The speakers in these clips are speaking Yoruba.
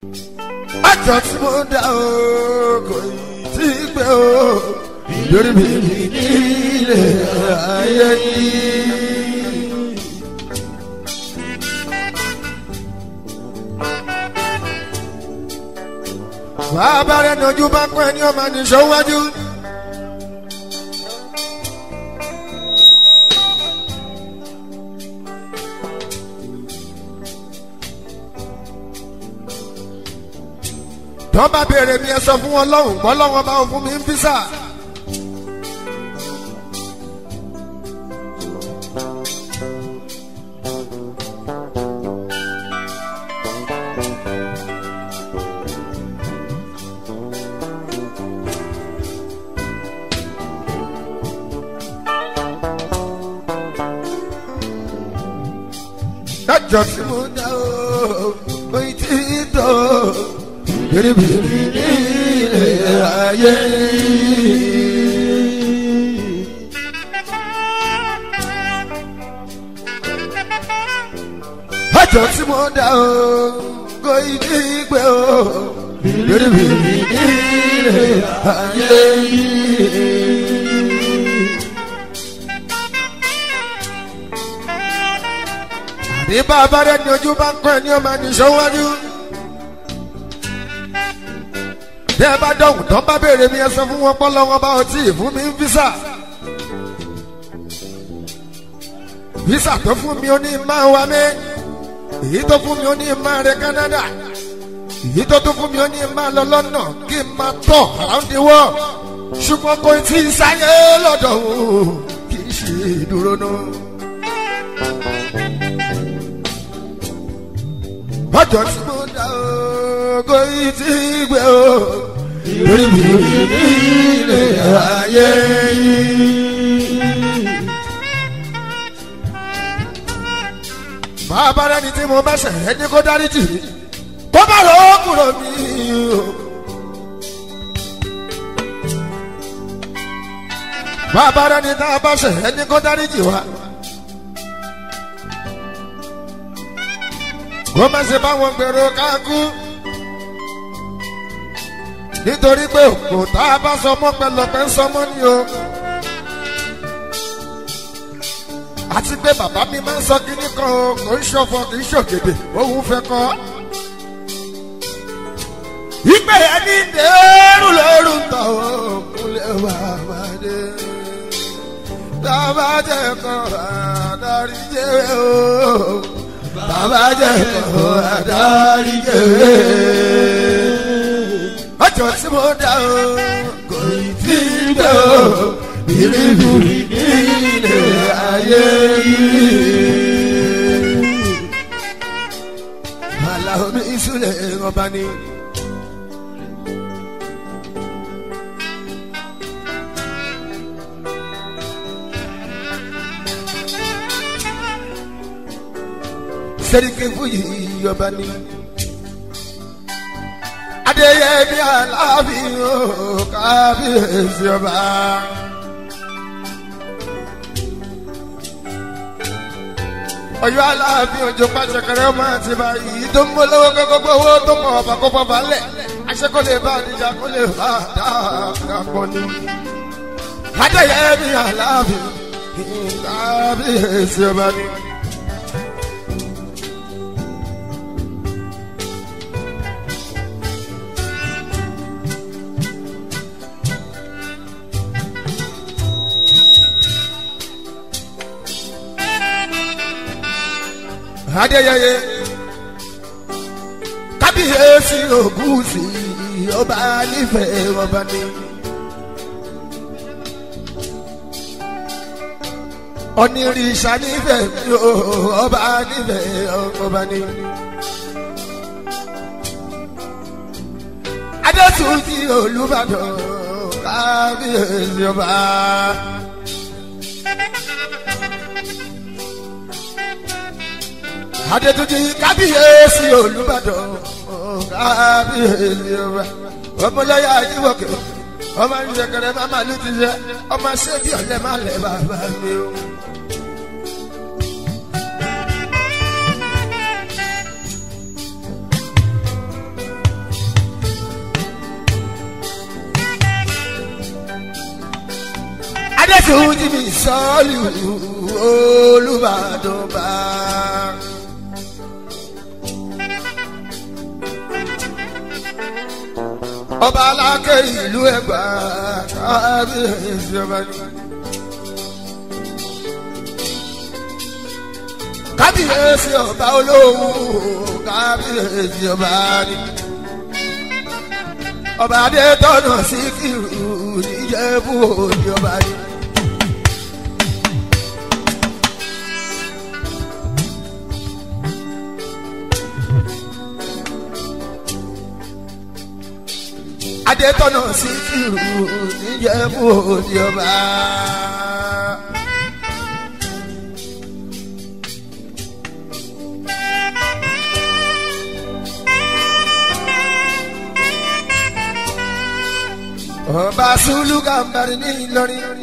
àjọ tí mo dá o kò tí ì gbé o lórí mi nílé ayé yìí. bàbá rẹ̀ nojú bá pẹ́ ní ọmọ nìṣó wájú. tọ́ bá béèrè mi ẹ sọ fún wọn lọ́hùn gbọ́ lọ́wọ́ bá wọn fún mi ń físà. dájọ́ tí mo dá o kò tí ì tó biribiri nílé ayé. dájọ́ tí mo dá o kò tí ì gbé o biribiri nílé ayé. ní bàbá rẹ̀ ní ojú bá ń kọ́ ẹ ní ọmọ ẹni sọ́wájú. bí ẹ bá dọ̀hùn tán bá béèrè mi ẹ sọ fún wọn pọ́ lọ́wọ́ bá ọtí fún mi ń físà. físà tó fún mi ó ní máa wá mi èyí tó fún mi ó ní máa rẹ Canada èyí tó tún fún mi ó ní máa lọ lọ́nà kí n máa tọ̀ around the world ṣùgbọ́n kò tí ì sáyé lọ́dọ̀ òun kì í ṣe ìdúró náà. ọjọ́ tí mo dá o kò í ti gbé o lórí mi nílé ayé yìí. bàbá rẹ ni tí mo bá ṣẹ̀ ẹ́ ní kó dáríjì kó má lọ kúrò mí o. bàbá rẹ ni tá a bá ṣẹ̀ ẹ́ ní kó dáríjì wá. kó má ṣe báwọn gbèrò káàkú nítorí pé òkú tá a bá sọmọ pẹlọpẹ ń sọmọ ni o àti pé bàbá mi máa ń sọ kínní kan o kò ń ṣọ̀fọ̀ kì í ṣògèdè òun fẹ́ kọ́ ìgbé ẹni dèrú lóru tọ̀ ó kúlẹ̀ bàbá dé bàbá jẹ́ kọ́ àdárí jẹ́ o bàbá jẹ́ kọ́ adarí jẹ́. ọjọ́ tí mo dá o kò tí ì dé o bìrìbìrì nílé ayé yìí. Àlàó mi ìsúlẹ̀ ọba ni. sẹ́ríkì fúyì ọba ni. Adéyẹmí Aláàfin o kábíyèsí ọba. Ọ̀yọ́ Aláàfin òjò pàṣẹ kẹrẹ ọmọ àti báyìí tó ń bọ́ lọ́wọ́ gbogbo owó tó mọ̀ ọ̀bà kó fọba lẹ̀. Aṣẹ́ kó lè bá àdìjà kó lè bá dáadáa pọ̀ ni. Adéyẹmí Aláàfin kábíyèsí ọba ni. adéyẹyẹ kábíyèsí ògúnṣì ọba nífẹ̀ẹ́ ọba ní. onírìṣà nífẹ̀ẹ́ mi ò ọba nífẹ̀ẹ́ ọba ní. adétúnjì olùbàdàn kábíyèsí ọba. adétúnjì kábíyèsí olùbàdàn kábíyèsí ọba ọmọlẹ́yà ayíwọ̀kẹ́ ọmọ ìṣẹ̀kẹ̀rẹ̀ máma ló ti ṣe ọmọ ṣẹ́bí ọ̀lẹ́ má lẹ̀ bàbá mi o. adétúnjì mi sọ́ọ̀lù olùbàdàn bá. ọba alákẹ́ ìlú ẹ̀gbá kábíyèsí ọba ní. kábíyèsí ọba olóhùn kábíyèsí ọba ní. ọba adétọ́nà síkírù níjẹ̀bú òní ọba ní. adétọ́nà síkírù níjẹ̀bú òní ọba. ọba sulu gàmbàrí ní ìlọrin.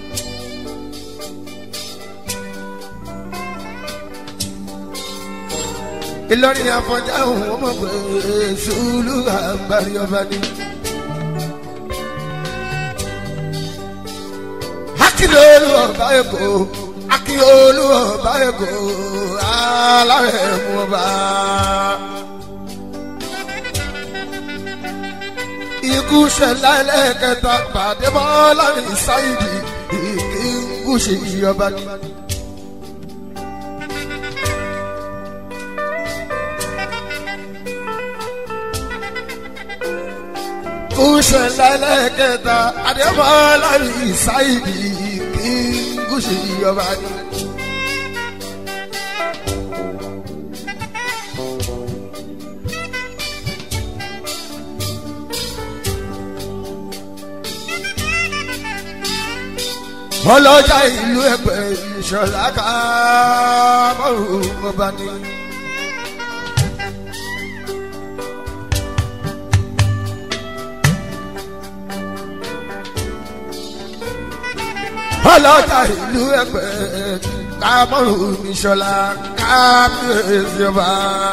ìlọrin àfọ̀njá òun ọmọ pé sulu gàmbàrí ọba ní. akílóòlù ọba èkó akílóòlù ọba èkó alárẹ̀ mú ọba. ikú ṣẹlẹ̀ lẹ́kẹta pàdé bọ́lá ní sáyidì ikú ṣe ìyọba ní. ikú ṣẹlẹ̀ lẹ́kẹta pàdé bọ́lá ní sáyidì ikú ṣe ìyọba ní. ọlọ́jà ìlú ẹgbẹ́ ìṣọ̀lá ká mọ́rùn ọba ní. ọlọ́jà ìlú ẹgbẹ́ ká mọ́rùn ìṣọ̀lá ká bíyèsí ọba.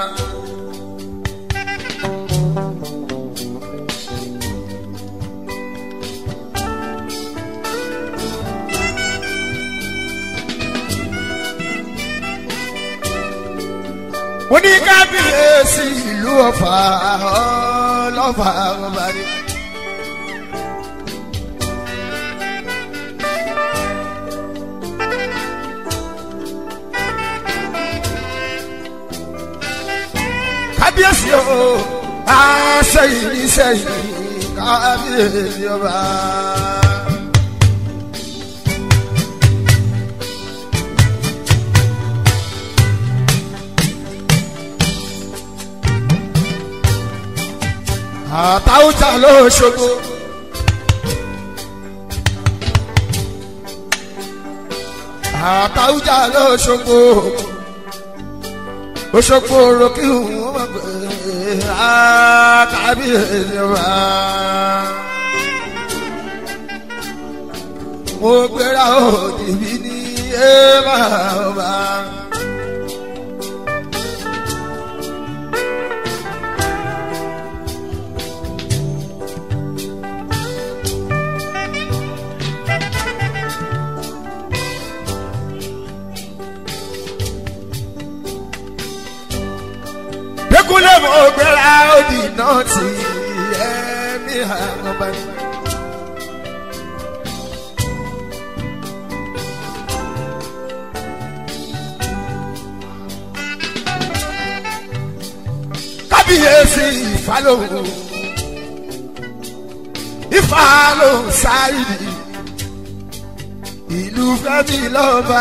wọ́n ní kábíyèsí ìlú ọ̀fà ọlọ́fà ọba ni. kábíyèsí o àṣẹyìn ní sẹ́yìn kábíyèsí ọba. àtàwùjà ló ṣogo. àtàwùjà ló ṣogo. Oṣogbo roki wọn ma gbé kábíyèsí wa. Mo gbéra òdì bí ní ébà ọba. Dẹ́kunlé mo gbéra òdì náà ti ẹ̀mí àwọn ọba ní. Kábíyèsí ìfàlóhùn ìfàlóhùn sáyidì ìlú fẹ́mi lọ́ba.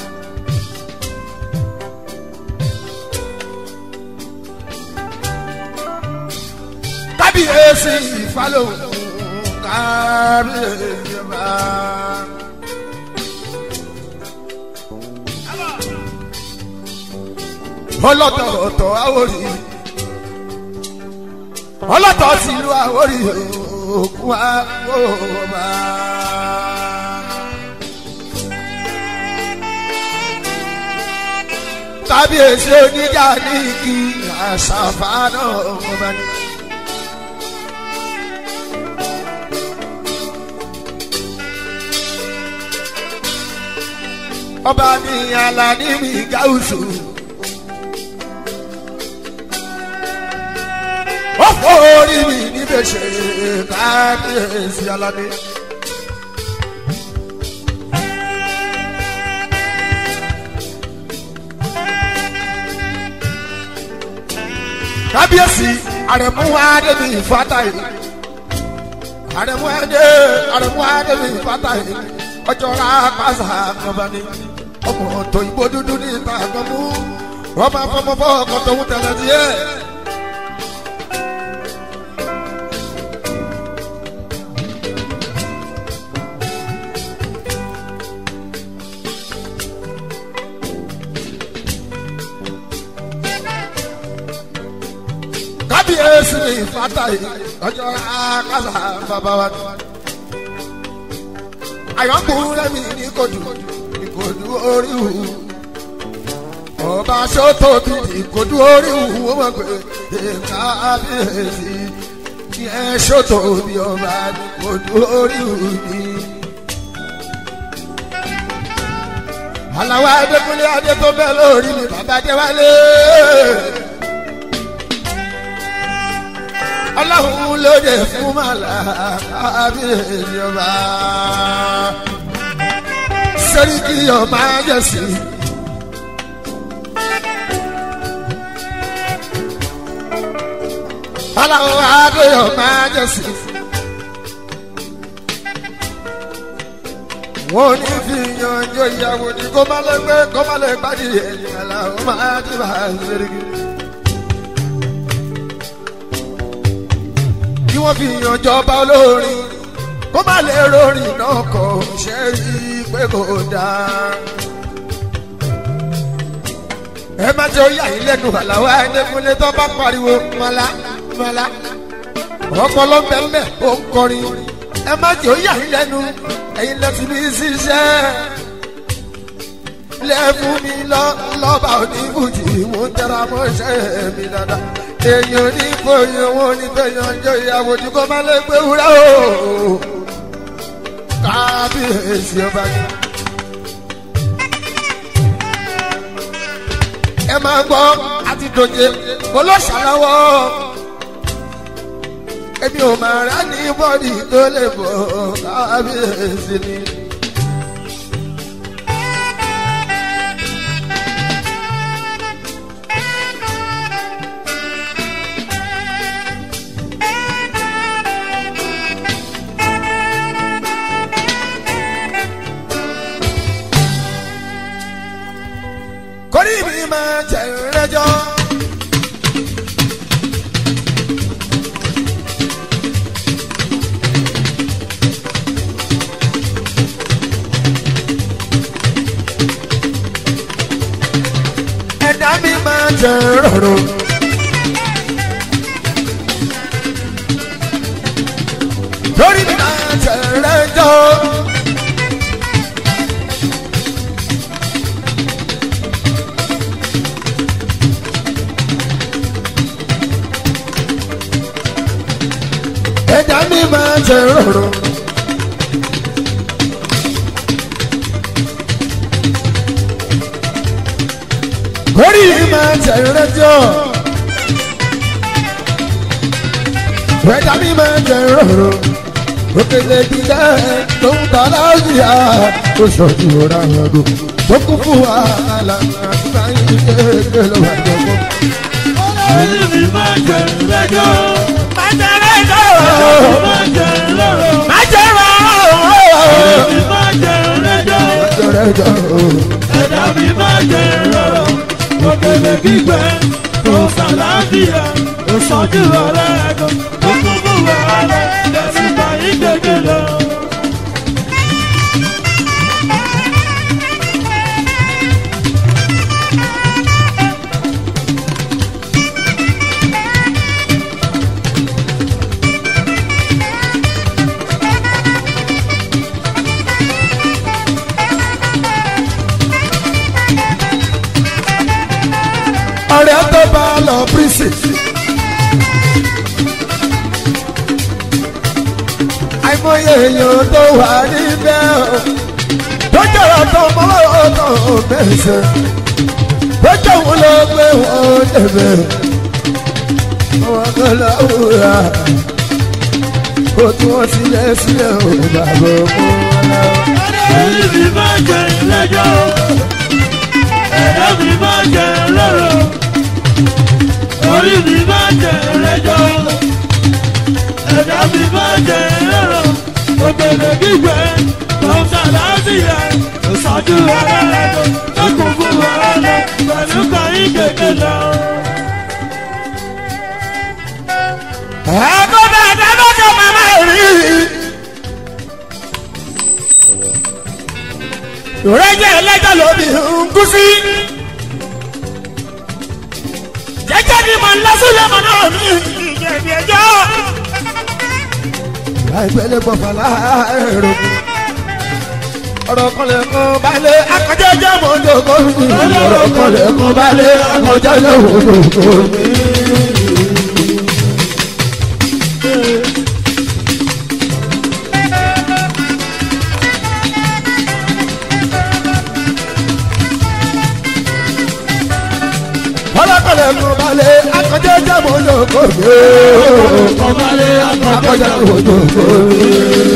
kábíyèsí ìfàlóhùn kábíyèsí ọba. ọlọ́tọ̀ ọ̀tọ̀ àwòrì ọlọ́tọ̀ tìlú àwòrì òkú àwòrán. kábíyèsí oníjà ní kí àṣàfà náà ọba ní. ọba ní alani mi gáúsù. ó forí mi níbẹ̀ ṣe kábíyèsí alani. kábíyèsí àrẹ̀mú adébí fatayi àrẹ̀mú adé àrẹ̀mú adébí fatayi ọjọ́ ra pàṣẹ àgbọ̀bá ni ọmọ tó ìbò dúdú ní ìta àgbọ̀mú ọmọ afọmọfọ ọkọ tó ń tẹ̀lé díẹ̀. kábíyèsí ní fatayi ọjọ́ ra pàṣẹ bàbá wa ni àyọ̀kùnrin mi ní kojú ní kojú orí wù. ọba sọ́tò bí ní kojú orí wù ó mọ̀ pé èka àbíyèsí ní ẹ sọ́tò bí ọba ní kojú orí wù ní. aláwọ̀ adékúnlé adé tó bẹ́ẹ̀ lórí mi bàbá jẹ́ wálé. ọlọ́run lóde fún màlá kábíyèsí ọba sẹ́ríkì ọba jẹ̀sí. ọlọ́run adé ọba jẹ̀sí. wọ́n ní fi yanjọ ìyàwó ní kó má lè gbé kó má lè gbádìí ẹ̀yìn aláwọ̀ máa ti bá a sẹ́ríkì. kí wọ́n fi yan jọba olórin kó má lè rorin náà kọ ṣe rí pé kò dáa. ẹ má jẹ́ oyà yín lẹ́nu àlàó ẹ̀ẹ́dẹ́gbẹ́lẹ́ tó bá pariwo mọ́lá mọ́lá ọpọlọ bẹ́ẹ̀ ó ń kọrin ẹ má jẹ́ oyà yín lẹ́nu ẹ̀yin lẹ́tí ní ṣiṣẹ́ lẹ́fún mi lọ lọ́ba oníbùjì mo ń tẹra mọ́ṣẹ́ mi dáadáa èèyàn ní fòyìn wọn ní fẹyàn jẹ ìyàwó tí kò má lè gbé wúrà o kábíyèsí ọba ni. ẹ máa gbọ́ àti dòjé olóṣàlọ́wọ́ èmi ò máa rà ní bọ́ọ̀dì tó lè bọ̀ kábíyèsí ni. kórì mi máa jẹ ìrẹjọ. ẹ̀dá mi máa jẹ rọrùn. kórì mi máa jẹ ìrẹjọ. ẹja mi máa jẹ rọrùn. kórì máa jẹ rẹjọ. ẹja mi máa jẹ rọrùn. òkèlè gíga tó ń ta láàyè ó sọ̀tù ọ̀rá ọdún tó kún fún wàhálà àti báyìí kéèké ló wà jọ̀kọ́. Orí mi máa jẹ ìrẹ́jọ́. máa jẹ rẹjọ. Máa jẹ lọ́rọ̀. máa jẹ rọrùn. Orí mi máa jẹ ìrẹ́jọ́. rẹjọ. Ẹ̀dá mi máa jẹ lọ́rọ̀. Òkèlè gbígbẹ tó sàlàáfíà. Òṣàjú ọ̀rẹ́ ẹ̀kọ́ tó kún fún wàhálà. Ẹ̀sìn báyìí gbẹ̀gẹ̀ lọ. ọ̀rẹ́ tó bá lọ prínsì. àìmọye èèyàn tó wà níbẹ̀ o. tó jọ̀rọ̀ tó mọ́wọ́ tó bẹ̀sẹ̀ tó jẹ́ òun ló gbé wọn débẹ̀ wọn kọ́ lọ́wọ́ra kó tí wọ́n sílẹ̀ sílẹ̀ ò bàbá ọmọ wọn. orí mi máa jẹ lẹ́jọ́ ẹ̀dá mi máa jẹ lọ́rọ̀ orí mi máa jẹ lẹ́jọ́ ẹ̀dá mi máa jẹ lọ́rọ̀ ògbèlè gbígbẹ lọ́sà láti yẹ ìsọjú ọ̀rẹ́ rẹ̀ tó kún fún ọ̀rẹ́ rẹ̀ pẹ̀lú kọ́yìn kékeré lọ. ẹ̀kọ́ bàtà lọ́jọ́ màmá rí. ìrẹ́jẹ ẹlẹ́jọ́ lóbi ń kú sí. jẹ́jẹ́ ni mo ń lọ sílẹ̀ mọ́ náà mi ìjẹ̀bi ẹjọ́. láìpẹ́lẹ́ gbọ̀fà láàárọ̀ ọ̀rọ̀ kan lè kún balẹ̀ akọjá jẹ́ mọ́ lóko mi. ọ̀rọ̀ kan lè kún balẹ̀ akọjá jẹ́ mọ́ lóko mi. ọlọ́kọ̀lẹ̀ kún balẹ̀ akọjá jẹ́ mọ́ lóko mi. Kọ̀mọ́lé akọjá akọ̀jọ́ jẹ́ mọ́ lóko mi.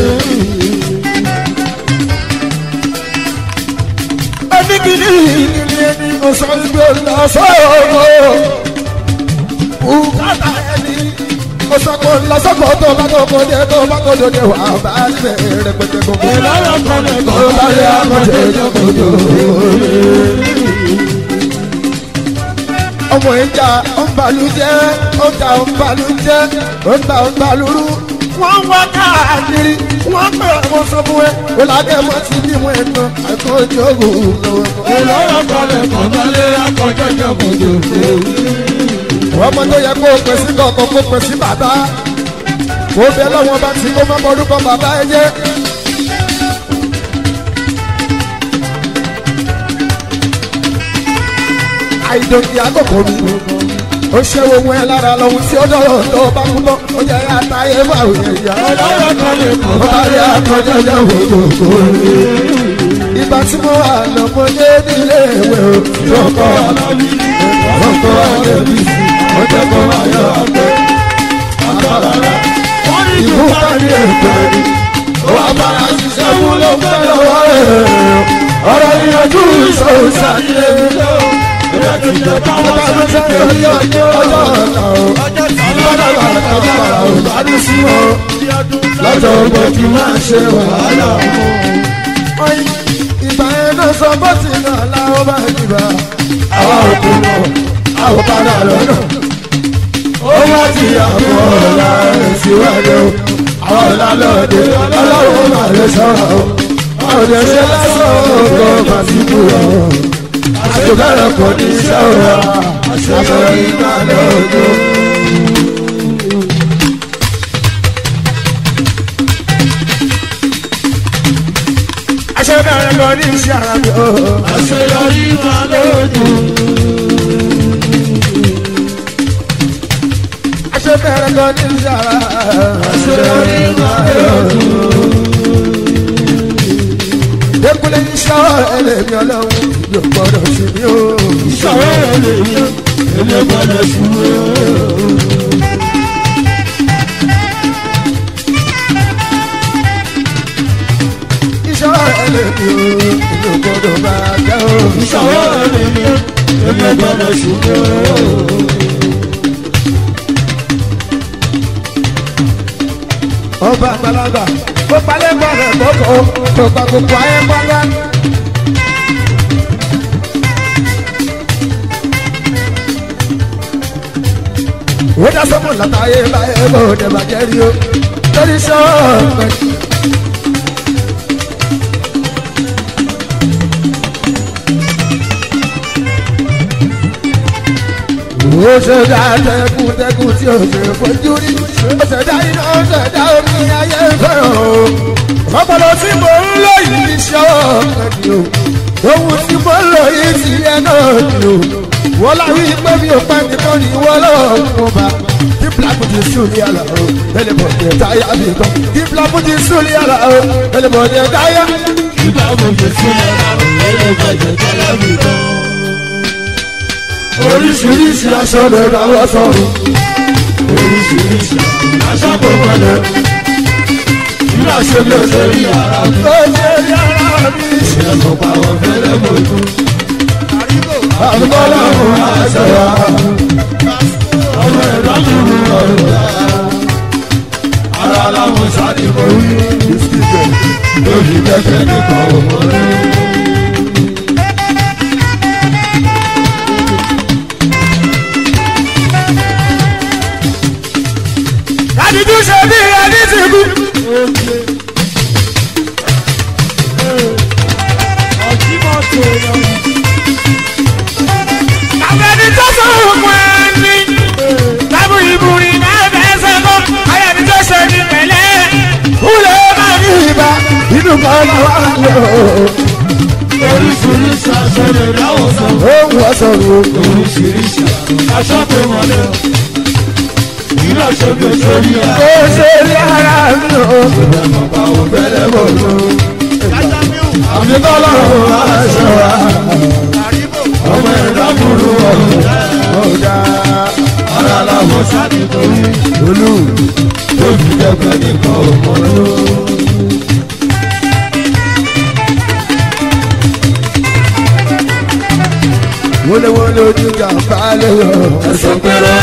oníkìlì ìnílé ẹni ọ̀sán gbé lọ sọ́ọ̀rọ̀ bùkátà ẹni ọ̀sán kò lọ sọ́kọ̀ tó bá tó kọ́ dé tó bá tó dòde wà bá lẹ̀ rẹpẹtẹ gbogbo. ìlọ́rọ̀ kọ̀lẹ̀ tó bá lé akọ̀jẹ́ ìjọkọ̀jọ́ ọmọ ìjà ọ̀nbalùjẹ́ ọjà ọ̀nbalùjẹ́ ọ̀nba ọ̀nbalùrú wọ́n wá káàkiri wọ́n pè wọ́n sọ fún ẹ ọ̀làdẹ́ mọ́ ti bí wọn ẹ̀tọ́ àkọ́jọ́ ògùn lọ́wọ́. ìlọ́rọ̀ kọ̀lẹ̀ kọ̀mọ́lé akọ̀jọ́ ìjọkọ̀jọ́ ọmọ tó yẹ kó o pè sí kọ̀ọ̀kan kó o pè sí bàbá kó o bẹ lọ́wọ́ bá ti kó má mọ orúkọ bàbá ẹ jẹ́. àìdòkè àkókò mi ó ṣe ohun ẹ lára lọ́hùn tí ó dọ̀rọ̀ tó bá kú tán ó jẹ́ àtàyè bá òye ìyá. ìlọ́rọ̀ kọ̀lẹ̀ ó bá rí akọjá jẹ́ òkòkò mi. ìgbà tí mo wà lọ́mọdé nílé ìwé o tó kọ́ ọkọ̀ àdébí ó jẹ́ kó ayọ̀ àgbẹ̀ àkàrà wọ́n ní ìlú kárí ètò ẹni ó wà bára ṣiṣẹ́ fún ló ń fẹ́ lọ́wọ́ rẹ̀ ọ̀rọ̀ ìyànjú ìṣòro ṣàlẹ́ mi lọ. ìjọba ti jẹ́ káwọn ọba ló fẹ́ lórí ọjọ́ ọjọ́ ọ̀la o ìbára wà lọ́jọ́ ọ̀la o bá dé sí o lọ́jọ́ ọgbọ́n kí máa ṣe wàhálà o. ìgbà yẹn náà sọ bó ti náà láwọn bá dìbà àwa ò kú mọ́ àwọn padà lọ́nà ó wá ti àpò ọ̀la rẹ̀ síwájú o àwọn ọ̀la lọ́ọ̀dẹ ọlọ́run máa lè sọ̀rọ̀ o àwọn ọ̀dẹ ṣe lásán ọkọ̀ màsíkù ọ̀hún àjọgbẹ́rẹ̀ kò ní iṣẹ́ òra àṣeyọrí ìgbà lọ́dún. àṣeyọrí kò ní iṣẹ́ ara mi o. àṣeyọrí máa lójú. àṣeyọrí kò ní iṣẹ́ ara àṣeyọrí máa lójú. Ekule iṣẹ́ ẹlẹ́mi ọlọ́run yóò gbọ́dọ̀ sí mi o. ìṣòro rẹ̀ lè yẹ ilé gbọ́dọ̀ ṣubú. Iṣẹ́ ẹlẹ́mi o yóò gbọ́dọ̀ bá a jẹ́ o. ìṣòro rẹ̀ lè yẹ ilé gbọ́dọ̀ ṣubú. Ọba àgbàlagbà kó palẹ̀ gbọ́dọ̀ kókó kó pa gbogbo ayé gbọ́dọ̀. Ó dá sọ́mù látàyè láyé bó dẹ̀ bàjẹ́ rí o. Lórí sọ́ọ̀mù. ó ṣẹ̀dá tẹkùn tẹkùn tí ó ṣe fojú rí ó ṣẹ̀dá iná ó ṣẹ̀dá omi ayé fẹ́ràn o ọpọlọ tí mo ń lò yìí ṣọ́ ọ̀kadì o ohun tí mo ń lò yìí ti yẹ náà ni o wọ́n láwí pé mi ò pẹ́ nìkan ní wọ́n lọ́wọ́ mo bá kí black ti sùn ní àlà o ẹlẹ́bọ̀dẹ̀ táyà mi tán kí black ti sùn ní àlà o ẹlẹ́bọ̀dẹ̀ táyà nígbà mo jẹ sílẹ̀ láwọn ẹlẹ́gbẹ̀jẹ̀ tẹ́lẹ̀ mi tán. oríṣiríṣi aṣọ lè ra wọ́n sọ̀rọ̀ oríṣiríṣi aṣọ kò wọlé. Nígbà ṣe bí o ṣe rí ara mi. ó ṣe yára mi ṣe Ṣé mo pa wọn fẹ́lẹ́ mojú? àbúkọ́ lọ́rùn aṣọ ya Ọmọ ẹ̀rọ mi rú ọ̀rọ̀ rẹ̀. Ara láwọn sáré mo rí. Lórí kẹ̀kẹ́ nìkan ò mọ̀ rí. àdìjú ṣe bí ẹni ti kú. àbẹ̀ni tó sọ̀rọ̀ fún ẹni lábú ìbúrin náà fẹ́ sẹ́kọ̀ ayẹni tó ṣe ní pẹ̀lẹ́ kúlẹ̀ máa ní ìbá inú kan náà wà lọ. Oríṣiríṣi aṣọ lè dáwọ̀ sọ. ó ń wọ́ sọ̀rọ̀ Oríṣiríṣi aṣọ tó wọlé. Nígbà ṣe bí o ṣe rí ara ó ṣe yára mi o. mo pa wọn fẹ́lẹ́ mojú. àbíkọ́ lọ́rùn aṣọ wa Ọmọ ẹ̀rọ mi rú ọ̀rọ̀ rẹ̀. ọ̀dà Ara láwọn sáré mo rí. olú. Lórí kẹ̀kẹ́ nìkan ò mọ̀ rí. wọléwọlé ojú jàmbá lè yọ. Ẹ̀sọ́ pẹ̀rọ.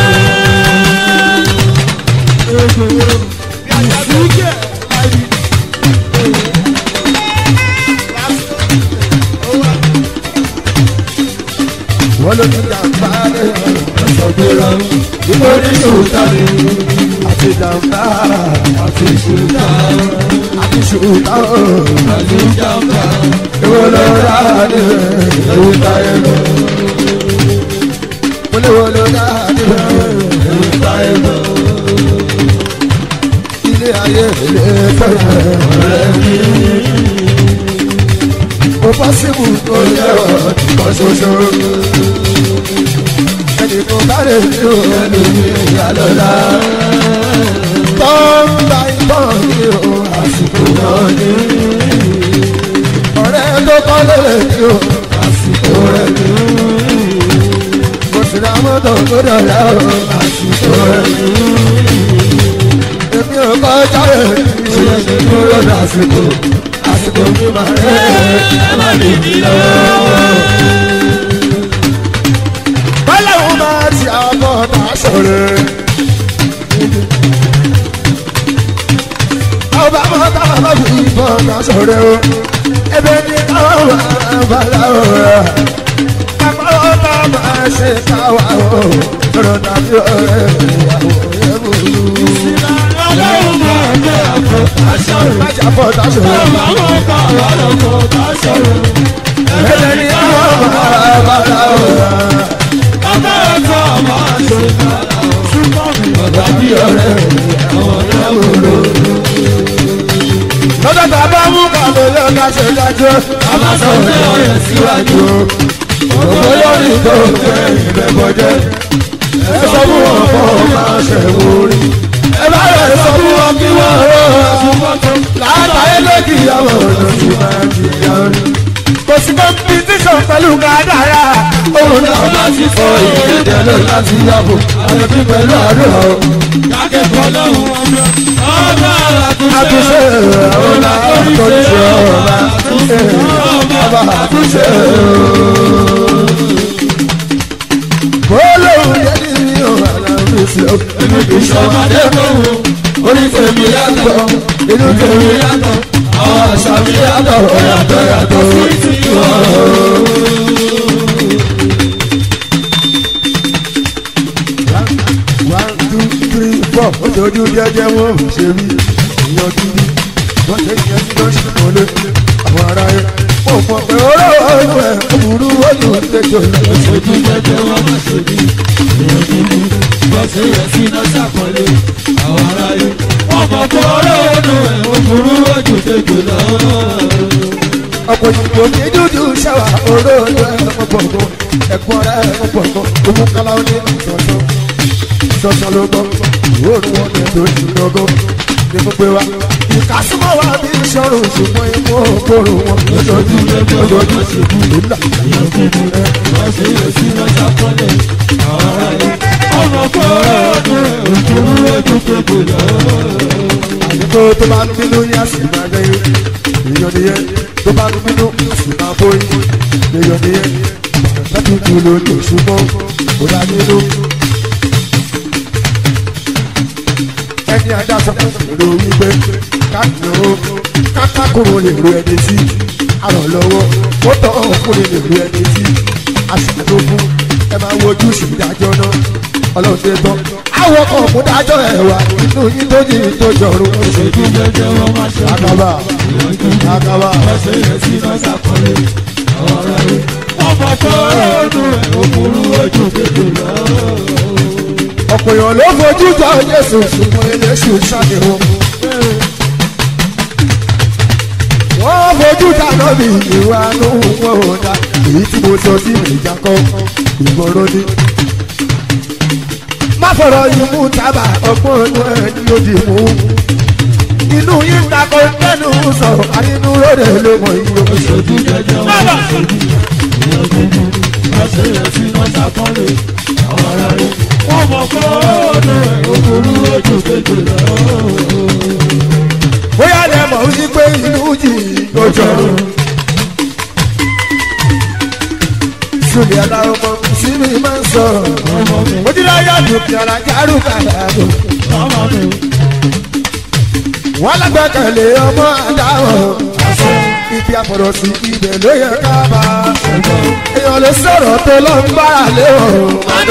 wọ́n lójú jàmbá lè yọ. Ẹ̀sọ́ pẹ̀rọ. Ìwọ ní ṣùtà ni. àti jàmbá Àti ṣùtà. àti ṣùtá o. Àti jàmbá. ìwọ ló rà ní Ewu táyé lọ. wọléwọlé rà ní Ewu táyé lọ. ilé ayé ilé fẹ́rẹ̀. Ọ̀rẹ́ mi. mo bá síbù tó yẹ ọ́ kan ṣoṣo. ẹnì kan bá lè ní o. Ẹnu mi ìyá lọ́la. tán bá ìtàn ní o. Àsìkò náà ní. ọ̀rẹ́ tó kọ́ lè ní o. Àsìkò rẹ̀ ní. mo sì ra mọ́tò tó dọ̀la o. Àsìkò rẹ̀ ní. èmi ò kọjá rẹ̀ ní Ṣé ṣe dúró lásìkò? Àsìkò mi máa rẹ̀ ẹ́ má lè ní lọ́wọ́. bọ́láwọ́ máa ti àbọ̀ náà sọ̀rọ̀. ọba mọ́tà bàbá fi ìbọn náà sọ̀rọ̀ o. ebe ní káwọn máa bàlá o. àpárọ̀ bá máa ṣe káwa o. lọ́dọ̀ tàbí ọ̀rẹ́ ìyàwó yẹn bò lù. Ọlọ́run máa ń gbé àpò aṣọ rẹ̀. májà bọ̀ náà sọ̀rọ̀. Àwọn ọkọ̀ ọ̀rọ̀ kò bá sọ̀rọ̀. ebe ní káwọn máa bàlá o. Ọba ẹ̀kọ́ máa ṣe bàrà o. Ọ̀gá bí ọ̀rẹ́ àwọn ọ̀dọ́ lò. lọ́dọ̀ tàbá mú kàlẹ́ lọ́dọ̀ ṣe dájọ́. A máa sọ pé ọ̀rẹ́ síwájú. Ògbó lórí tó kẹ́yìn rẹ̀ bọ́jẹ́. Ẹ sọ fún wọn kọ́ máa ṣe wórí. Ẹ bá rẹ̀ sọ fún wọn kí wọ́n rọ̀ ọ́. Látàrí lókì ìyàwó ọ̀dọ́ ti máa di ìyàwó. Kò sí kọ́mpítíṣọ̀n pẹ̀lú kádàrá. Òun náà Ọba ti fọ ìkéde lọ láti yàgò. Àwọn bí pẹ̀lú àdúrà o. Akẹ́kọ̀ọ́ lọ́hùn ọmọ. Ọba àtúnṣe. àtúnṣe ọ̀la àtúnṣe ọ̀la ọba àtúnṣe olóhùn yẹn ní ọ̀la àtúnṣe Èmi kì í ṣọmọdé lóhùn. Orí tèmi yàtọ̀. inú tèmi yàtọ̀. Àwọn àṣà mi yàtọ̀. Yàtọ̀ yàtọ̀ sí ti wọ̀. one two three four ojú jẹjẹ wọn ò ṣe rí ìyàn dúdú wọn ṣe yẹn tí wọn ṣe wọlé àwọn ará yẹn mo mọ pé ọ̀rọ̀ ọdún ẹ òwúrú ojú tẹjọ lọ. Ojú jẹjẹ wọn má ṣe bí. Èèyàn dúdú. Bọ́sẹ̀ yẹn sí iná ṣàpọ̀lé. Àwọn aráyé. Wọ́n mọ̀ pé ọ̀rọ̀ ọdún ẹ̀ òkúrú ojú tètè lọ. ọ̀pọ̀ ìdìbò ní dúdú ṣàwà oró ọdún ẹ̀ ọ̀pọ̀gbọ̀n ẹ̀gbọ́n rẹ̀ ọ̀pọ̀gbọ̀n òun kálá ó ní ìtọ̀tọ̀ ìtọ̀tọ̀ ló gbọ́ ìwòrán wọn ní ètò ìṣúná ní gbogbo wa ìkásímọ̀ wa bí ìṣòro ṣùgbọ́n ikú òkúrò wọn lójoojú lójoojú ṣubú nílà. àdìgbò tó bá ń bínú yá sí máa gbẹ́yìn èèyàn nìyẹn tó bá ń bínú sì máa bóyí èèyàn nìyẹn láti kú lójú ṣùgbọ́n kò dá nínú. ẹni adájọ́ èrò wípé káàkiri o kákákòrò lè ro ẹni sí àràn lọ́wọ́ ó tọ́ ọkùnrin lè ro ẹni sí aṣáájú fún ẹ máa wojú sí ìdájọ́ náà ọlọ́run tẹ́ tán àwọn ọkọ̀ òmùdájọ́ ẹ̀ wá inú yín tó yìí tó jọrùn Oṣooṣù jẹjẹ wọn máa ṣe àkàbà àkàbà ọ̀sẹ̀ yẹn sí náà ṣàkọlé ọ̀rọ̀ rẹ̀. Ọmọ tó rọ̀ọ̀dún rẹ̀ òkúrú ojú kéde lọ. ọ̀pọ̀ èèyàn ló fojú jọ Jésù ṣùgbọ́n eléṣù ṣàdéhùn. wọ́n fojú dáná bí ìwà nù wọ́n ò dá èyí tí mo sọ sí ìjà kan ìgboro ni. má fọ̀rọ̀ yìí mú tábà ọgbọ́n inú ẹ̀ ní òdì mú. inú yín takò tẹnu sọ̀rọ̀ àyínú lóde ló mọ̀ iye oṣù. Oṣooṣù jẹjẹ wọn máa ṣe ọ̀sẹ̀ yẹn sí náà ṣàkọlé ọ̀rọ̀ rẹ̀. Ọmọ tó rọ̀ọ̀dún rẹ̀ òkúrú ojú kéde lọ. bóyá lẹ mọ̀ ó ní pé inú yìí ló jọrùn. Sùnì aláwọ̀ mọ̀ sínú ìmọ̀ ń sọ̀rọ̀. Ọmọ mi, Ojúláyà dùnkì ọ̀rá járù kàdàdù. ọmọ mi, Wọ́n lágbàkẹ̀lé ọmọ àdáwọ̀. Ibi àfọ̀rọ̀ sí ibẹ̀ ló yẹ ká bá. Èèyàn lè sọ̀rọ̀ tó lọ ń bára lé ọ̀rọ̀.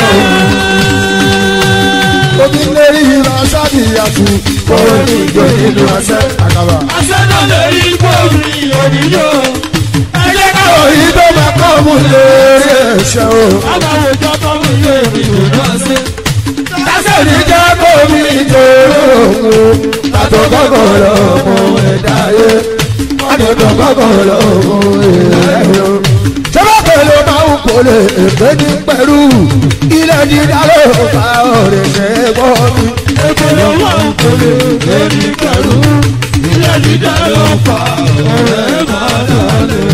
Omi lérí ìlọ sábì àtù. Kóró ní ìjọ nínú ọ̀sẹ̀ àkàbà. àṣẹ náà lè rí gbòòrì òníyó. Ẹ jẹ́ káwọ̀ Òyìn tó máa kọ́ mú lérí ẹ̀ṣẹ̀ o. Aláwọ̀ ìjọ tó mú ilé ìrìn òjò ṣe. Tásẹ̀ ní jẹ́ kó mi jòrò òun. Tàtọ̀ kọ́kọ́ lọ mọ ẹ̀dá yé. Tàtọ̀ kọ́kọ́ lọ mọ ẹ̀dá yé. Ṣọ́bà pẹ̀lú máa ń kólé èpè ní pẹ̀lú. Ilé dídá ló bá ọ̀rẹ́ ṣe gbọ́ mi. Èkó ló wà ń kólé lórí pẹ̀lú. Ilé dídá ló fa ọ̀rẹ́ máa dalẹ̀.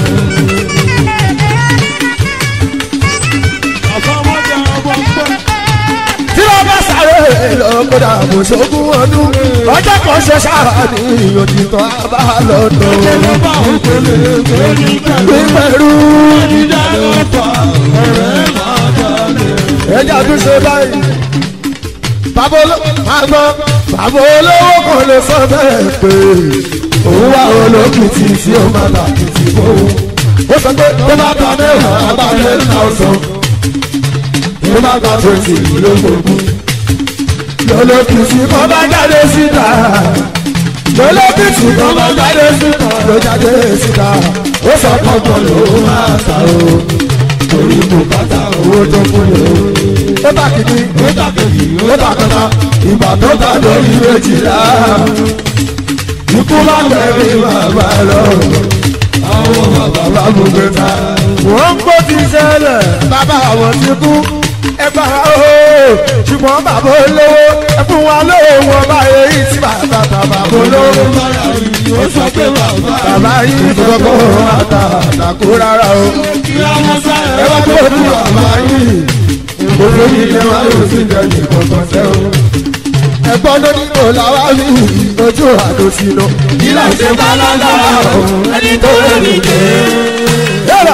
Àfọwọ́jà ọmọ pẹ́. Tí wọ́n bá sáré lọ́kọ̀dà kò ṣogún ọdún. Ọjọ́ kan ṣe sáà ní òtítọ́ àbá lọ́dọ̀. Èkó ló wà ń kólé lórí pẹ̀lú. Pẹ̀lú Ilé dídá ló fa ọ̀rẹ́ máa dalẹ̀. ẹja tún ṣe báyìí. Bàbá olówó máa gbọ́. Bàbá olówó kan lè sọ bẹ́ẹ̀ pé òun wá olókìtì tí ó máa bà kìtì fóun. Ó sọ pé tó bá ta mẹ́wàá bá ten thousand. Tó bá gba twenty lógógún. Lọ́lọ́kìtì kan bá jáde síta. Lọ́lọ́kìtì kan bá jáde síta. Ló jáde síta. Ó sọ pọ̀pọ̀ ló máa ta o. Torí mo bàtà owó tó fún mi o. Ó bá kìíní Ó dàkejì ó ó ta kọta ìgbà tó ta lórí méjìlá ikú bá tẹ̀lé bàbá lọ àwọn bàbá bá gbogbo ta. wọ́n ń kó ti ṣẹlẹ̀ bàbá àwọn ti kú ẹgbà o ṣùgbọ́n bàbá olówó ẹkún wa lówó wọn bá èyí tí bàbá bàbá olówó. bára yìí ó sọ pé bàbá bàbá yìí kọ́kọ́ àtà àtàkó rárá o kí àwọn sáré ẹ wá tó ní bàbá yìí gbogbo yìí lè wá yóò sì jẹ́ ní kọ̀ọ̀kan tẹ́ o. ẹ̀gbọ́n ló ní kò láwá rí ojú àdó sí lọ. ìlà ṣe bá lágbára o ẹni tó lè ní jẹ. yálà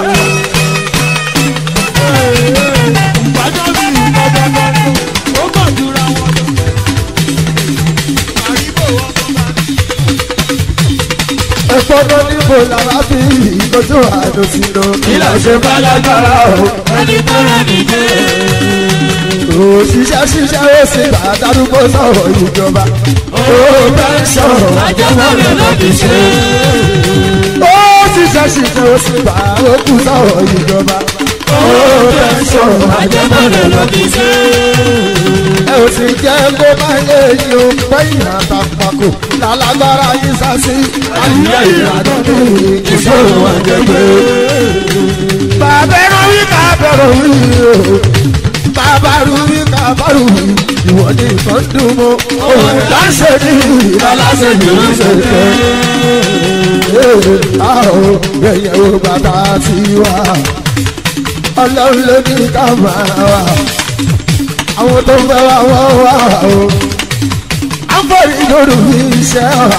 ìgbàjọ́ bí ìgbàjọ́ gbọ́dọ̀ ó kàn jura wọn lọ. àríwó ọkọ̀ bá ẹ̀gbọ́n ló ní kò láwá rí ojú àdó sí lọ. ìlà ṣe bá lágbára o ẹni tó lè ní jẹ. òṣìṣẹ́ ṣiṣẹ́ ó sì bá darúgbó sọ̀rọ̀ ìjọba. ó bẹ́ sọ̀rọ̀ àjẹmọ́lẹ̀ ló fi ṣe. ó ṣiṣẹ́ ṣiṣẹ́ ó sì bá òkú sọ̀rọ̀ ìjọba. ó bẹ́ sọ̀rọ̀ àjẹmọ́lẹ̀ ló fi ṣe. ẹ ò sì jẹ́ kó bá yé yín o pẹ́yìn àtàkùnkù lálágbára yín sásí àyíká ìyàtọ̀ ní ìṣòro àjẹgbé. bàbá ẹ̀rọ wí bàbá ẹ̀rọ wí o bàbá kábàrú bí kábàrú ìwọ ní nǹkan dùn mọ́ òun láṣẹ ní ìbálàṣẹ ní ìṣẹ̀ṣẹ̀ àwọn ẹ̀yẹ wo bàbá ti wá ọlọ́run ló ní ká máa wà àwọn tó ń fẹ́ wá wọ́n wá o àǹfààní lórí iṣẹ́ wa